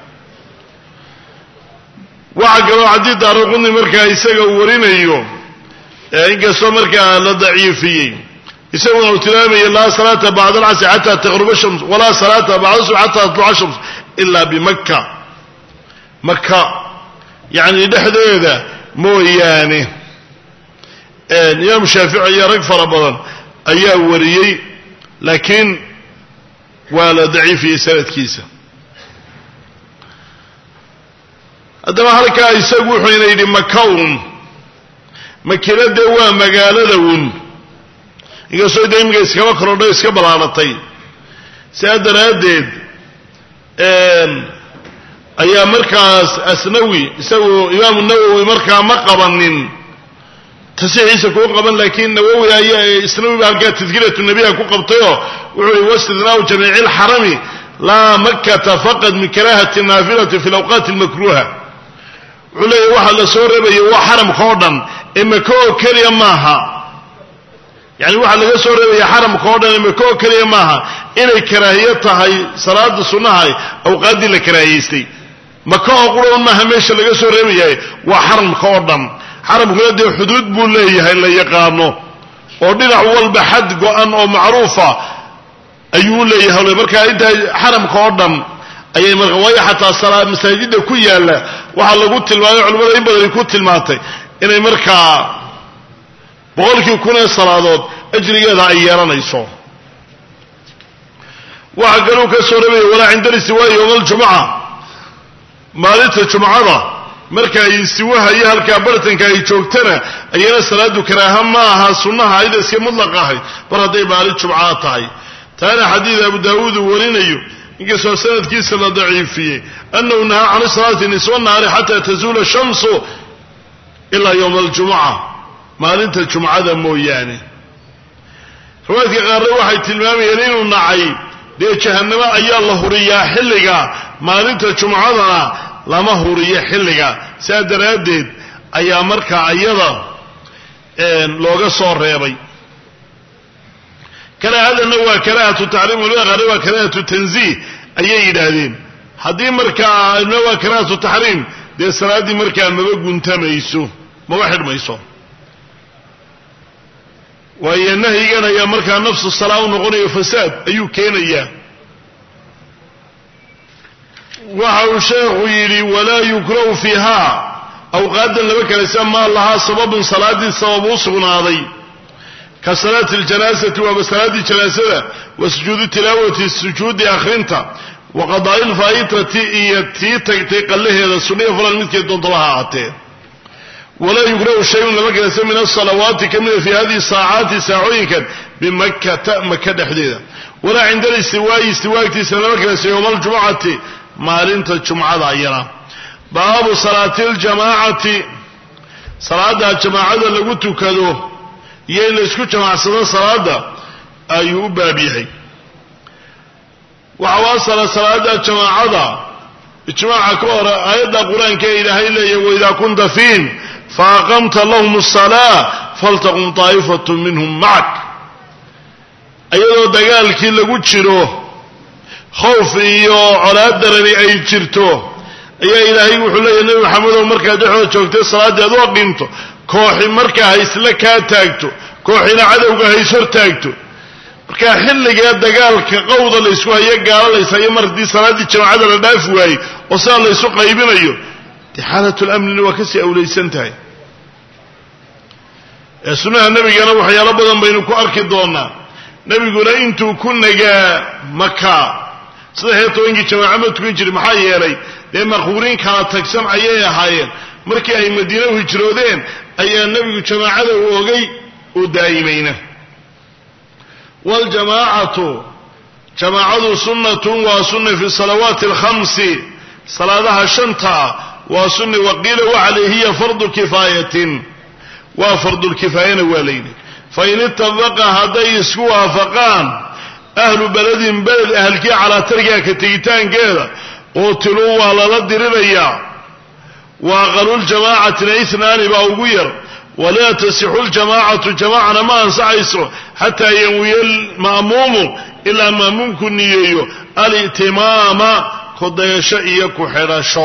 [SPEAKER 1] waxaa kaloo xadiid daaraquni markaa isaga uu warinayo inkastoo markaa la daciifiyey isaguna uu tilmaamaya laa salaata bacda alcasri xata taqruba shams walaa salaata bacda subx xata tatluca shams ila bimaka maka yacni dhexdeeda mooyaane imaam shaafici iyo rag fara badan ayaa wariyey laakiin waa la daciifiyey sanadkiisa haddaba halkaa isagu wuxuuna yidhi makawn makina dee waa magaalada un inkastoo da imika iskaba korodho iska ballaaratay sidaa daraaddeed ayaa markaas asnawi isagu imaamu nawowi markaa ma qabanin tasixiisa kuu qaban laakiin nawowi ayaa isnawi ba halkaa tadkiratu nebiha ku qabtayoo wuxuu yihi wastidnaau jamiici lxarami laa makkata faqad min karaahati naafilati fi lawqaati almakruuha wuxuu leeyahy waxaa la soo reebaya waa xaramka oo dhan ee maka oo keliya maaha yani waxaa laga soo reebaya xaramka oo dhan ee maka oo keliya maaha inay karaahiyo tahay salaada sunnaha awqaaddii la karaahiyaystay maka oo qurun maaha meesha laga soo reebayahay waa xaramka oo dhan xaramkuna dee xuduud buu leeyahay la yaqaano oo dhinac walba xad go-an oo macruufa ayuu leeyahay markaa intaa xaramka oo dhan ayay marka waayo xataa salaa masaajida ku yaalla waxaa lagu tilmaamay culimmada in badani ku tilmaantay inay markaa boqolkii kun ee salaadood ajrigeeda ay yeelanayso waxaa kaluu ka soo reebaya walaa cinda listiwaa'i yowma aljumuca maalinta jumcada marka ay istiwaha iyo halkaa bartanka ay joogtana ayana salaadu karaaha ma aha sunnaha ayada iska mutlaq ahay mar hadday maalin jumcaa tahay taana xadiid abu daawuud uu warinayo inkastoo sanadkiisa la daciifiyey annahu nahaa can salaati niswa naari xataa tazuula shamsu ilaa yowma aljumuca maalinta jumcada mooyaane riwaayadka qaarna waxay tilmaamayeen inuu nacay dee jahannamo ayaa la huriyaa xilliga maalinta jumcadana lama huriyo xilliga sidaa daraaddeed ayaa markaa iyada looga soo reebay karaahadana waa karaahatu taxriim culimada qaarna waa karaahatu tanziih ayay yidhaahdeen haddii markaa na waa karaahatu taxriim dee salaaddii markaa maba guntamayso maba xidhmayso waayo nahyigan ayaa markaa nafsu salaa u noqonayo fasaad ayuu keenayaa waxa uu sheekhu yidhi walaa yukrahu fiiha awqaadan laba kalaysa maa lahaa sababun salaaddii sabab u sugnaaday ka salaati ljanaasati waaba salaaddii janaasada wa sujuudu tilaawati sujuudi akhrinta wa qadaa'i lfaa'itati iyo tii tagtay qallaheeda sunniya falan midkeed doontaba ha ahaatee walaa yukrahu shayun lama kalaysa min asalawaati ka mida fi hadihi saacaati saacooyinkan bimakkata maka dhexdeeda walaa cinda listiwaa'i istiwaagtiisa lama kalaysa yowma aljumucati maalinta jumcada ayana baabu salaati ljamaacati salaada jamaacada lagu tukado iyo in la isku jamaacsado salaada ayuu u baab yahay waxa u asala salaada jamaacada ijmaaca ka hore aayadda qur-aanka ee ilaahay leeyahy waidaa kunta fiihim faaqamta lahum asalaa faltaqum taa'ifatu minhum macak iyadoo dagaalkii lagu jiro khawf iyo colaad darani ay jirto ayaa ilaahay wuxuu leeyahy nebi maxamedow markaad dhexooda joogtay salaaddii aad u aqiimto kooxi markaa haysla kaa taagto kooxina cadowga hays hor taagto markaa xilligee dagaalka qowda laysku hayo gaalo layshayo mar haddii salaaddii jamaacada la dhaafi waayey oo sidaa laysu qaybinayo dee xaalatlamnina waa kasii awlaysan tahay ee sunnaha nebigana waxyaalo badan baynu ku arki doonaa nebiguna intuu ku nagaa maka saddex iyo tobankii jamaaca ma tukan jirin maxaa yeelay dee maquuriin kala tagsan ayay ahaayeen markii ay madiine u hijroodeen ayaa nebigu jamaacada u ogay uu daa'imayna waljamaacatu jamaacadu sunnatun waa sunna fi salawaati alkhamsi salaadaha shanta waa sunna waqiila waxale hiya fardu kifaayatin waa fardulkifaayana waa layidhi fain itafaqa hadday isku waafaqaan ahlu beledin beled ahalkii calaa tarkiha ka tegitaankeeda quutiluu waa lala dirirayaa wa aqaluljamaacatina inaani baa ugu yar walaa tasixu ljamaacatu jamaacana ma ansaxayso xataa yanwiya alma'muumu ilaa ma'muumku niyeeyo alitimaama kudayasho iyo ku-xidhasho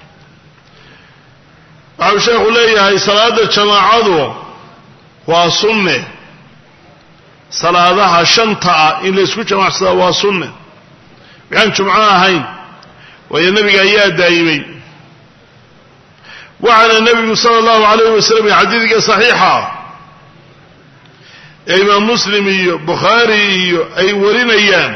[SPEAKER 1] waxau sheekhu leeyahay salaada jamaacadu waa sunne salaadaha shanta ah in laysku jamacsadaa waa sunne waxaan jumco ahayn waayo nebiga ayaa daa'imay waxaana nebigu sala allahu alayh wasalam xadiidka saxiixa ee imaam muslim iyo bukhaari iyo ay warinayaan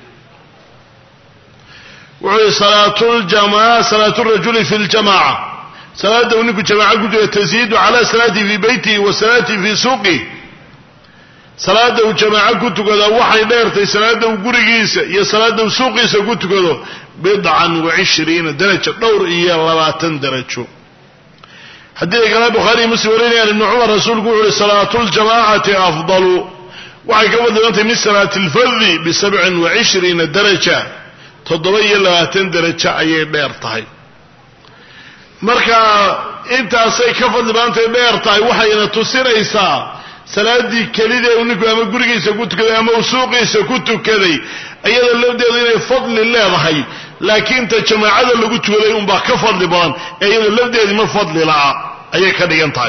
[SPEAKER 1] wuxuu yihi salaatuljamaa salaatu rajuli fi ljamaca salaada uu ninku jamaaco ku jiro taziidu cala salaatihi fii beytihi wa salaatihi fii suuqih salaadda uu jamaaco ku tukadaa waxay dheertay salaadda uu gurigiisa iyo salaadda uu suuqiisa ku tukado bidcan wa cishriina darajo dhowr iyo labaatan darajo haddii kale bukhaariiyo muslim warinayaan ibnu cumar rasuulku wuxu uhi salaatu ljamaacati afdalu waxay ka fadlibantahay min salaati lfardi bisabcin wa cishriina daraja toddoba iyo labaatan darajo ayay dheer tahay marka intaasay ka fadli badantahay dheer tahay waxayna tusinaysaa salaadii kelidee uu ninku ama gurigiisa ku tukaday ama uu suuqiisa ku tukaday iyada lafdeedu inay fadli leedahay laakiin ta jamaacada lagu tukaday unbaa ka fadli badan ee iyada lafdeedii ma fadli la'a ayay ka dhigan tahay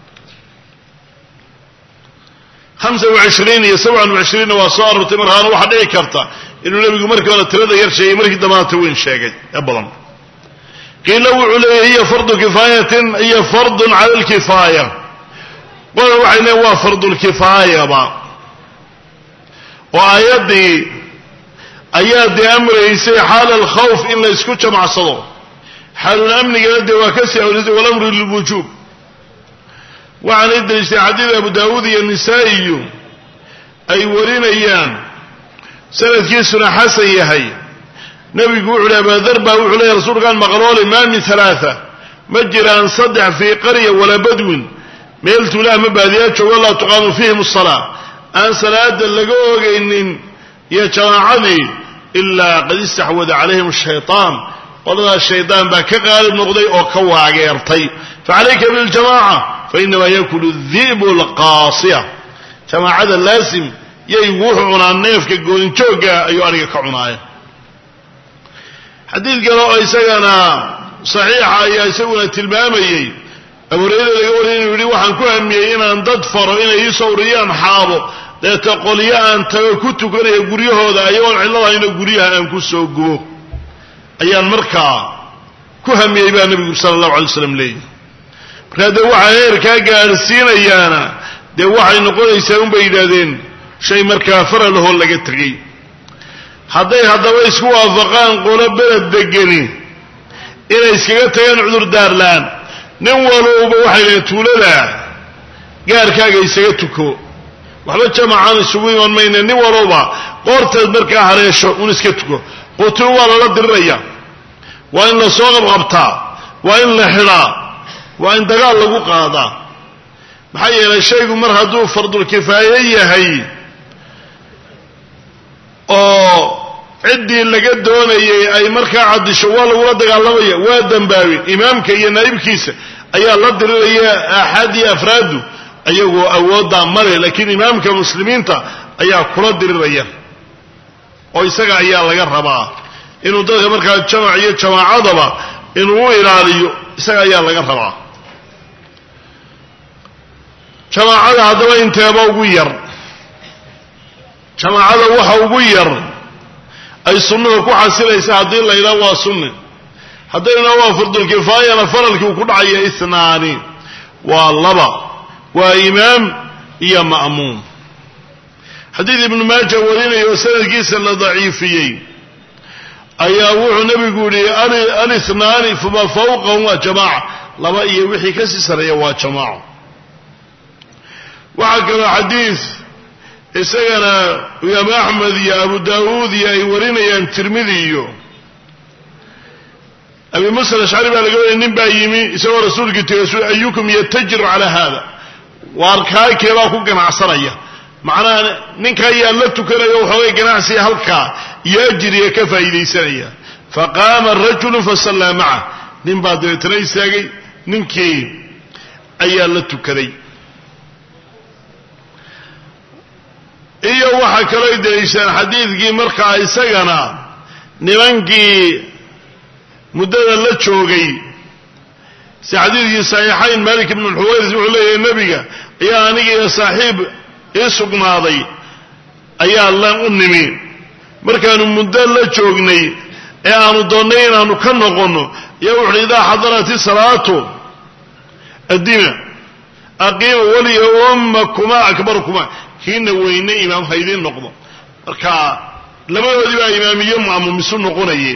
[SPEAKER 1] hamsa wacishriin iyo sabcan wacishriinna waa soo arortay markaana waxaa dhici karta inuu nebigu markii hore tirada yar sheegay markii damaanta weyn sheegay ee badan qiila wuxuu leeyahy hiya fardu kifaayatin iyo fardun cala lkifaaya qola waxay leeyn waa fardulkifaayaba oo aayaddii ayaa dee amraysay xaala alkhawf in la ysku jamacsado xaalul amnigana dee waa kasii awlisay walamru lilwujuub waxaanay daliishtay xadiid abu daawuud iyo nisaa'iyu ay warinayaan sanadkiisuna xasan yahay nebigu wuxu uhi abaadar baa wuxuu leeyahy rasuulkaan maqlooli maa min halaaa ma jiraan saddex fii qarya walaa badwin meel tuula ama baadiyaa joogo laa tuqaamu fiihim asalaa aan salaada laga ogaynin iyo jamaacadii ilaa qad istaxwada calayhim shaytaan qoladaas shaydaan baa ka qaalib noqday oo ka waageertay facalayka biljamaca fainamaa yakulu di'bu lqaasiya jamaacada laasim yaygu wuxuu cunaa neefka goolinjoogga ayuu aniga ka cunaaya xadiid kale oo isagana saxiixa ayaa isaguna tilmaamayey abuureyda laga wariyay inuu yidhi waxaan ku hamiyey inaan dad faro inay ii sawriyaan xaabo deeta qolyo aan tago ku tukanaya guryahooda ayagoon cilladahayna guryaha aan ku soo gubo ayaan markaa ku hamiyey baa nebigu sala allahu alay slam leeyihi markaa dee waxaa heerkaa gaadhsiinayaana dee waxay noqonaysaa unbay yidhaahdeen shay markaa faralahoo laga tegey hadday haddaba isku waafaqaan qolo beled degani inay iskaga tagaan cudurdaarlaan nin walowba waxay dhahen tuulada gaarkaaga isaga tuko waxba jamacaan isugu iman mayne nin walowba qoorteed markaa hareesho un iska tuko qutul waa lala diriraya waa in la soo qabqabtaa waa in la xidhaa waa in dagaal lagu qaadaa maxaa yeelay shaygu mar hadduu fardulkifaaye yahay oo ciddii laga doonayay ay markaa caddisho waa lagula dagaalamaya waa dambaabin imaamka iyo naa'ibkiisa ayaa la diriraya aaxaad iyo afraadu ayagoo awooddaa male laakiin imaamka muslimiinta ayaa kula diriraya oo isaga ayaa laga rabaa inuu dadka markaa jamac iyo jamaacadaba inuu u ilaaliyo isaga ayaa laga rabaa jamaacada haddaba inteeba ugu yar jamaacada waxa ugu yar ay sunnuhu ku xasilaysa haddii la yidhaha waa sunni haddayna waa fardulkifaayana faralkii uu ku dhacaya isnaani waa laba waa imaam iyo ma'muum xadiid ibnu maaja warinaya oo sanadkiisa la daciifiyey ayaa wuxuu nebigu yihi alisnaani fama fawqahum waa jamaaca laba iyo wixii kasii sareeya waa jamaaco waxaa kaloo xadiid isagana imaam axmed iyo abu daawuud iyo ay warinayaan tirmidi iyo abi musa alashcari baa laga wariyay nin baa yimi isagoo rasuulkii tegay ayukum yatajiru calaa hada waar kaakeebaa ku ganacsanaya macnaha ninka ayaa la tukanaya waxoogay ganacsiga halkaa iyo ajiriga ka faa'iidaysanaya faqaama rajulu fasallaa maca nin baa dabeetana istaagay ninkii ayaa la tukaday iyo waxaa kaloo daliishaan xadiidkii markaa isagana nimankii muddada la joogay si xadiidkii saxiixayn malik ibnu lxuwayris wuxuu leeyahay nebiga ayaa anigiiyo saaxiib ii sugnaaday ayaa la u nimi markaanu muddo la joognay ee aanu doonnay inaanu ka noqonno ayaa wuxuuhi idaa xadarati salaatu addima aqiima waliya ummakuma akbarkuma kiina weyne imaam haydiin noqdo marka labadoodii baa imaamiyo ma'muum isu noqonaye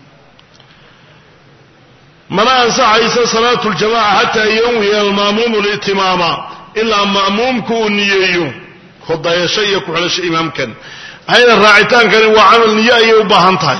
[SPEAKER 1] mana ansaxaysa salaatu ljamaca xataa yanwiya alma'muumu litimaama ilaa ma'muumku uu niyeeyo hodayasho iyo ku-xidhasho imaamkan maxayna raacitaankani waa camal niyo ayay u baahan tahay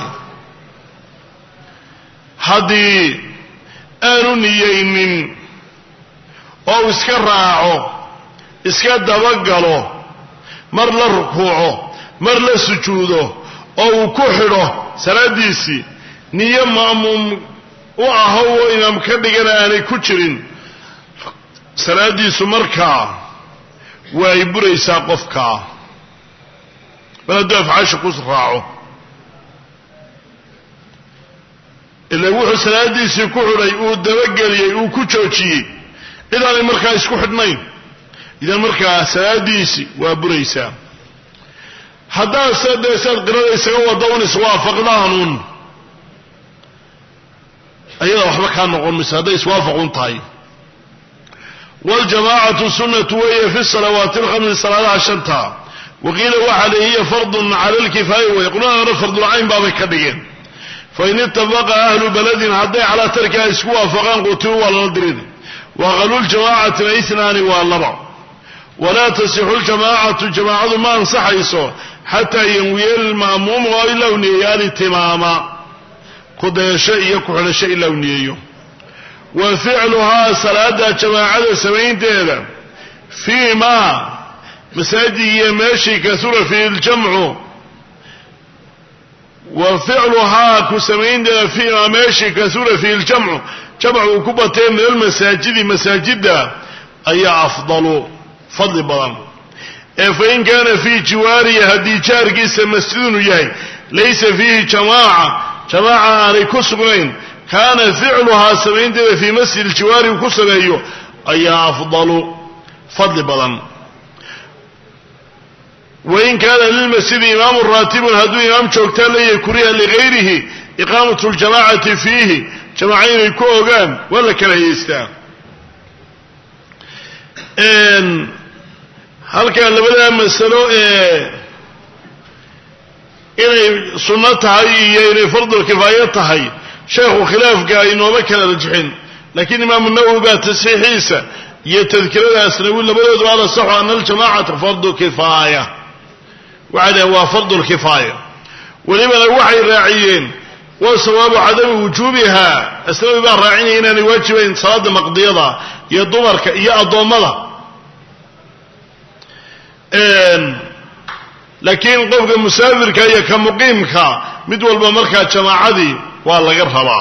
[SPEAKER 1] haddii aanu niyeynin oo uu iska raaco iska dabagalo mar la rukuuco mar la sujuudo oo uu ku xidho salaaddiisii niyo ma'muum u aho oo imaam ka dhigana aanay ku jirin salaaddiisu markaa waa ay buraysaa qofkaa mar hadduu afcaasha ku raaco ila wuxuu salaadiisii ku xidhay uu dabageliyey uu ku joojiyey cid aanay markaa isku xidhnayn idan markaa salaadiisii waa buraysaa haddaad se dee saad qirada isaga wada un iswaafaqdaanuun ayada waxba kaa noqon mayso hadday iswaafaqun tahay waljamaacatu sunnatu weeye fi salawaati alkhamsi salaadaha shanta waqiila waxa le hiya fardun cala lkifaaya wey qulana fardulcayn baabay ka dhigeen fain itafaqa ahlu baladin hadday calaa tarkiha isku waafaqaan qutiluu waa lala dirin waqalu ljamaacatina inaani waa laba walaa tasixu ljamaacatu jamaacadu ma ansaxayso xataa yanwiya lma'muumu oo ilaa u niyeeyo alitimaama kudayasho iyo ku-xidhasho ilaa u niyeeyo wa ficluhaa salaada jamaacada samaynteeda fii ma masaajid iyo meeshii kasura fiihi ljamcu wa ficluhaa ku samaynteeda fii ma meeshii kasura fiihi ljamcu jamcu uu ku batee min almasaajidi masaajidda ayaa afdalu fadli badan ee fain kaana fii jiwaarihi haddii jaarkiisa masjidunu yahay laysa fiihi jamaaca jamaaca aanay ku sugnayn kaana ficluhaa samaynteeda fii masjid jiwaari uu ku sameeyo ayaa afdalu fadli badan wain kaana lilmasjidi imaamu raatibun hadduu imaam joogtaa leeyahay kuriha ligayrihi iqaamatu ljamaacati fiihi jamaaca inay ku ogaan waa la kala hayeystaa halkan labadaa masalo ee inay sunno tahay iyo inay fardul kifaayo tahay sheekhu khilaafka inooma kala rajixin laakiin imaamu nawowi baa tasxiixiisa iyo tadkirada asnawi labadoodu ala saxu ana aljamacata fardu kifaaya waxay dhaheen waa fardu lkifaaya welibana waxay raaciyeen wa sawaabu cadami wujuubiha asnawi baa raacinaya inaanay waajibayn salaada maqdiyada iyo dumarka iyo addoommada laakiin qofka musaafirka iyo ka muqiimka mid walba markaa jamaacadii waa laga rabaa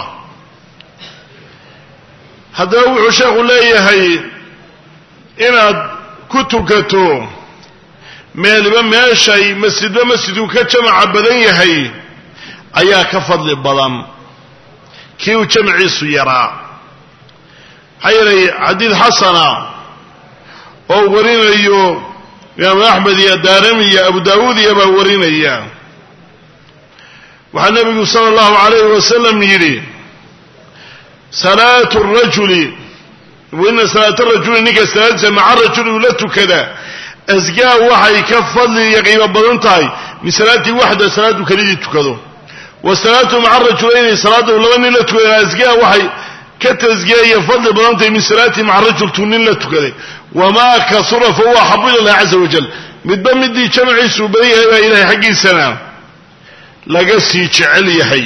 [SPEAKER 1] haddaba wuxuu sheekhu leeyahay inaad ku tukato meeliba meeshay masjidba masjidku ka jamaca badan yahay ayaa ka fadli badan kii uu jamciisu yaraa maxaa yeelay xadiid xasana oo warinayo imaamu axmed iyo daarami iyo abu daawuud iyo baa warinaya waxaa nebigu sala allahu calayhi wasalam yidhi salaatu rajuli waina salaata rajuli ninka salaadiisa maca rajuli ula tukada asgaa waxay ka fadli iyo qiimo badan tahay min salaatii waxda salaadu kelidii tukado wa salaatu maca rajulayni salaada laba nin la tukada asgaa waxay ka tasgiyayo fadli badan tahay min salaatii maca rajul tuu nin la tukaday wamaa kasura fa huwa axabu ila llahi caza wajal midba midii jamaciisuu badan yahay baa ilahay xaggiisana laga sii jecel yahay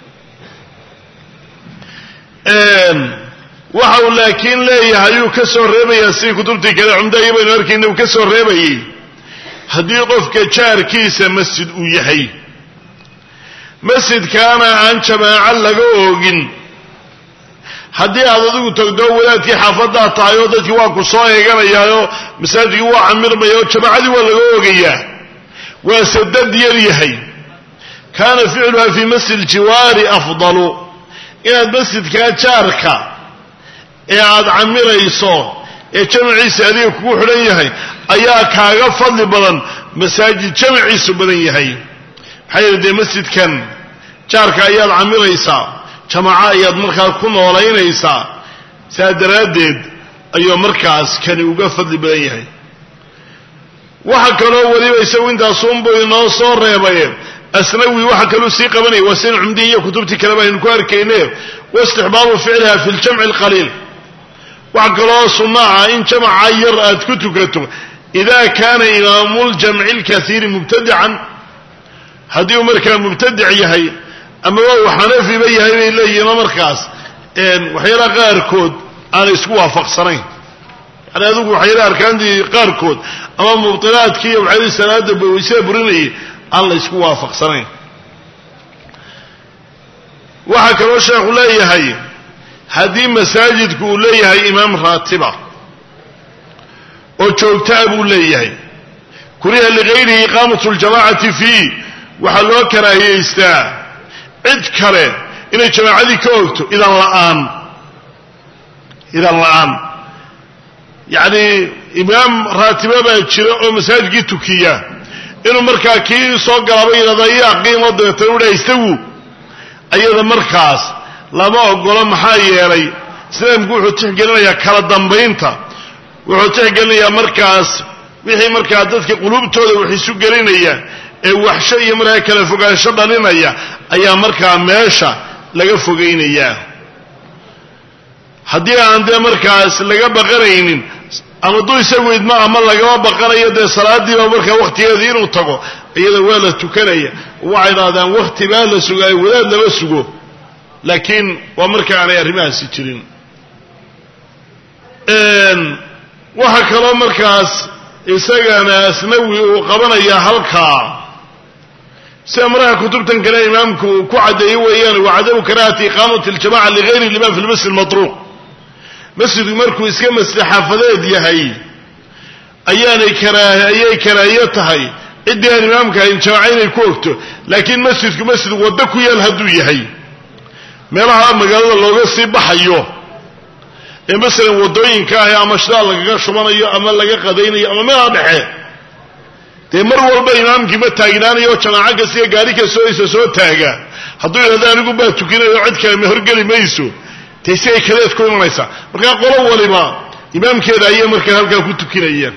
[SPEAKER 1] waxa uu laakiin leeyahay ayuu ka soo reebayaa sidii kutubtii kale cumdayo baynu arkayna uu ka soo reebayay haddii qofka jaarkiisa masjid uu yahay masjidkaana aan jamaaco laga oogin haddii aad adigu tagdo wadaadkii xaafaddaa tahay oo dadkii waa ku soo eeganayaaoo masaajidkii waa camirmaya oo jamaacadii waa laga oogayaa waase dad yar yahay kaana ficluha fii masjid jiwaari afdalu inaad masjidkaa jaarka ee aada camirayso ee jamaciisa adiga kugu xidhan yahay ayaa kaaga fadli badan masaajid jamaciisu badan yahay maxaa yeele dee masjidkan jaarka ayaad camiraysaa jamaaco ayaad markaa ku noolaynaysaa saa daraaddeed ayuu markaas kani uga fadli badan yahay waxa kaloo weliba isagu intaasunbuu inoo soo reebay asnawi waxa kaluu sii qabanaya waa sin cumdihi iyo kutubtii kaleba aynu ku arkayne waistixbaabu ficliha fi ljamci alqaliil waxa kaloo sunno ah in jamaca yar aad ku tukato ida kaana imaamu ljamci lkaiiri mubtadican haddii uu markaa mubtadic yahay amaba uu xanafiba yahay bay leeyihiinoo markaas waxyaalaha qaarkood aanay isku waafaqsanayn yani adigu waxyaalaha arkaantii qaarkood ama mubtilaadkii iyo waxyaalihi salaada bawaysada burinayay aan la isku waafaqsanayn waxaa kaloo sheekhu leeyahay haddii masaajidku uu leeyahay imaam raatiba oo joogtaa buu leeyahay kuriha ligayrihi iqaamatu ljamacati fiih waxaa loo karaahiyaystaa cid kale inay jamaacadii ka ogto idan la'aan idan la'aan yacni imaam raatiba baa jira oo masaajidkii tukiya inuu markaa kii soo galaba yidhahdo yaa qiimo dabeetana u dhaha istagu ayada markaas lama ogolo maxaa yeelay islaamku wuxuu tixgelinayaa kala dambaynta wuxuu tixgelinayaa markaas wixii markaa dadka quluubtooda wax isu gelinaya ee waxsho iyo markaa kala fogaansho dhalinaya ayaa markaa meesha laga fogaynayaa haddii aan dee markaas laga baqanaynin ama duu isagu idma ama lagama baqanayo dee salaadiiba markaa wakhtigeedii inuu tago iyada waa la tukanaya waxay idhahdaan wakhti baa la sugaayo wadaad lama sugo laakiin waa marka aanay arrimahaasi jirin waxaa kaloo markaas isagana asnawi uu qabanaya halkaa sida maraha kutubtan kale imaamku ku caddeeyey weeyaan wacadamu karaahati iqaamati aljamaca ligayri liman fi lmasjid matruuq masjidku markuu iska masjid xaafadeed yahay ayaanay karaa ayay karaahiyo tahay ciddii aan imaamka ahayn jamaaca inay ku ogto laakiin masjidku masjid waddo ku yaal hadduu yahay meelaha magaalada looga sii baxayo ee masalan waddooyinka ahi ama shidaal lagaga shubanayo ama laga qadaynayo ama meelaha dhexe dee mar walba imaamkii ma taagnaanayo jamaaco kastiga gaari kastoo isa soo taaga hadduu yidhahdo anigu baa tukinayo cid kale ma horgeli mayso dee si ay kadeed ku imanaysaa markaa qolo waliba imaamkeeda ayay markaa halkaa ku tukinayaan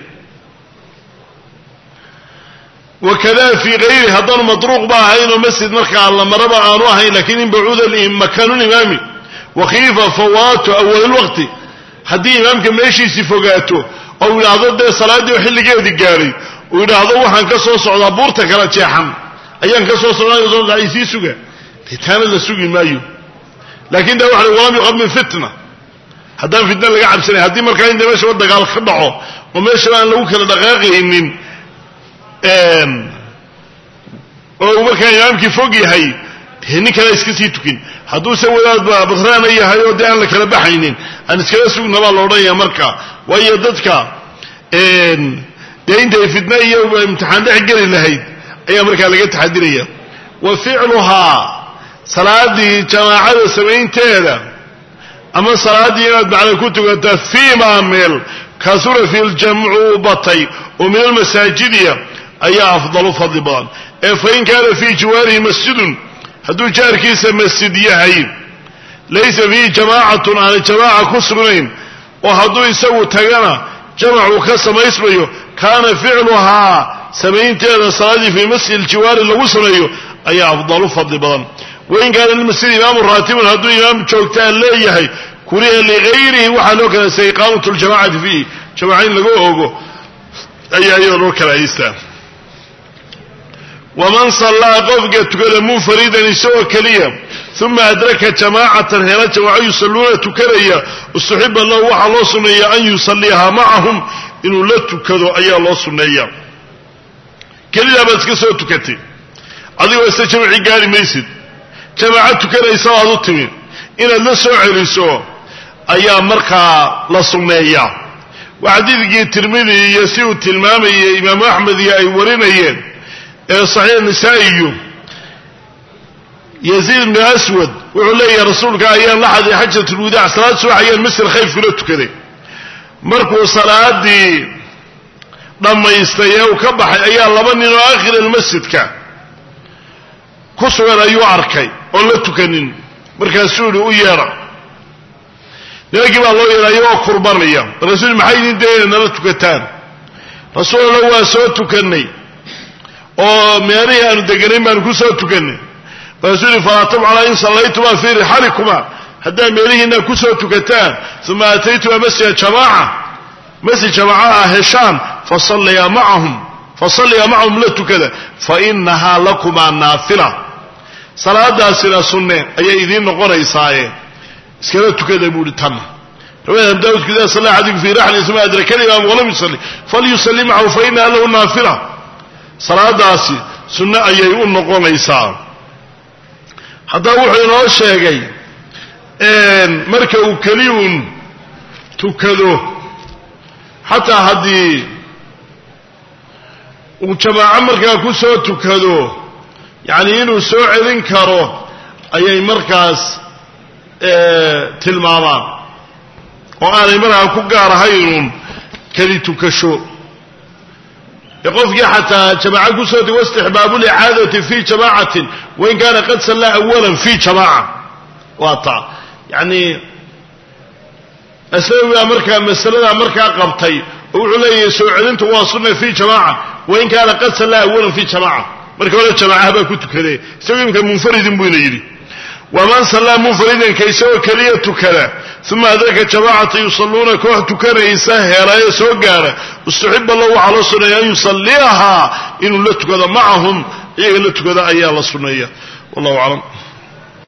[SPEAKER 1] wakada fii kayri haddaanu matruuq ba ahaynoo masjid markaa la maraba aanu ahayn lakiin in bacuuda makaanu limaami wakhiifa fawaatu awal lwaqti haddii imaamka meeshiisii fogaato oo uu yidhaahdo dee salaaddii oo xilligeedii gaadhay uu yidhaahdo waxaan ka soo socdaa buurta kala jeexan ayaan ka soo socdaa isii suga dee taana la sugi maayo lakin da waxa walam yuqad min fitna haddaan fitna laga cabsanay haddii markaa inta meeshaba dagaal ka dhaco oo meeshaba aan lagu kala dhaqaaqaynin oo uu markaa imaamkii fog yahay dee nin kale iska sii tukin hadduuse wadaad badraana yahay oo dee aan la kala baxaynin aan iskala sugna baa la odhanaya marka waayo dadka dee intay fitna iyo imtixaan dhex geli lahayd ayaa markaa laga taxadiraya wa ficluhaa salaadii jamaacada samaynteeda ama salaaddii inaad macna ku tukataa fiimaa meel kasura fi ljamcu batay oo min almasaajidiya ayaa afdalu fadli badan ee fain kaana fii jiwaarihi masjidun hadduu jaarkiisa masjid yahay laysa fiihi jamaacatun aanay jamaaca ku sugnayn oo hadduu isagu tagana jamacuu ka samaysmayo kaana ficluhaa samaynteeda salaaddii fii masjid aljiwaari lagu sameeyo ayaa afdalu fadli badan wain kaana lilmasjid imaamu raatibun hadduu imaam joogtaan leeyahay kuriha ligayrihi waxaa loo kalaystay iqaamatu ljamacati fiihi jamaca in lagu ogo ayaa iyada loo kalahaystaa waman sallaa qofka tukada munfaridan isagoo keliya uma adraka jamaacatan hela jamaaco yusalluuna tukanaya istuxiba lahu waxaa loo sunneeya an yusalliihaa macahum inuu la tukado ayaa loo sunneeya kelidaa baad iska soo tukatay adigoo ise jamci gaari maysid jamaaco tukanaysa baad u timi inaad la soo celiso ayaa markaa la sunneeyaa waa xadiidkii tirmidi iyo si uu tilmaamayay imaamu axmed iyo ay warinayeen ee saxiix nisaa'iyu yaziid bnu aswad wuxuu leeyahay rasuulka ayaan la xaday xajatulwadaac salaad subax ayaan masjid khayf kula tukaday markuu salaadii dhammaystay ee uu ka baxay ayaa laba nin oo aakhir almasjidka ku sugan ayuu arkay oon la tukanin markaasuu yihi u yeedha nimankii baa loo yeedhay oo kurbanaya markaasuu maxay idin dayna nala tukataan rasuul alla waa soo tukannay oo meelihii aanu deganayn baanu ku soo tukannay markaasuu yihi falaa tabcalaa in sallaytumaa fii rixalikuma haddaad meelihiina ku soo tukataan uma aataytuma masjida jamaaca masjid jamaaca ah heshaan fasalliyaa macahum fasalliyaa macahum la tukada fa inahaa lakumaa naafila salaadaasina sunne ayay idiin noqonaysaaye iskala tukada buuhi tan riwayat abi daawudka ida salla axadikum fi raxli uma adraka alimaam walam yusalli falyusalli macahu fa inaha lahu naafila salaadaasi sunne ayay u noqonaysaa haddaba wuxuu inoo sheegay marka uu keliyun tukado xataa haddii uu jamaaco markaa ku soo tukado yacni inuu soo celin karo ayay markaas tilmaamaan oo aanay markaa ku gaar ahaynun keli tukasho ee qofkii xataa jamaaco kusoo tugo istixbaabu licaadati fi jamaacatin wain kaana qad sallaa awalan fi jamaaca waa taa yacni aslawi baa markaa masaladaa markaa qabtay oo wuxuu leeyahay soo celintu waa sunna fi jamaaca wain kaana qad sallaa awalan fi jamaaca marka hore jamaacaha baa ku tukadee isagoo imika munfaridin buyna yidhi waman sallaa munfaridan ka isagoo keliya tukada uma adraka jamaacata yusalluuna koox tukanaysa heelayo soo gaara istuxiba lahu waxaa loo sunneeya an yusalliyahaa inuu la tukado macahum iyaga la tukado ayaa la sunneeya wallahu aclam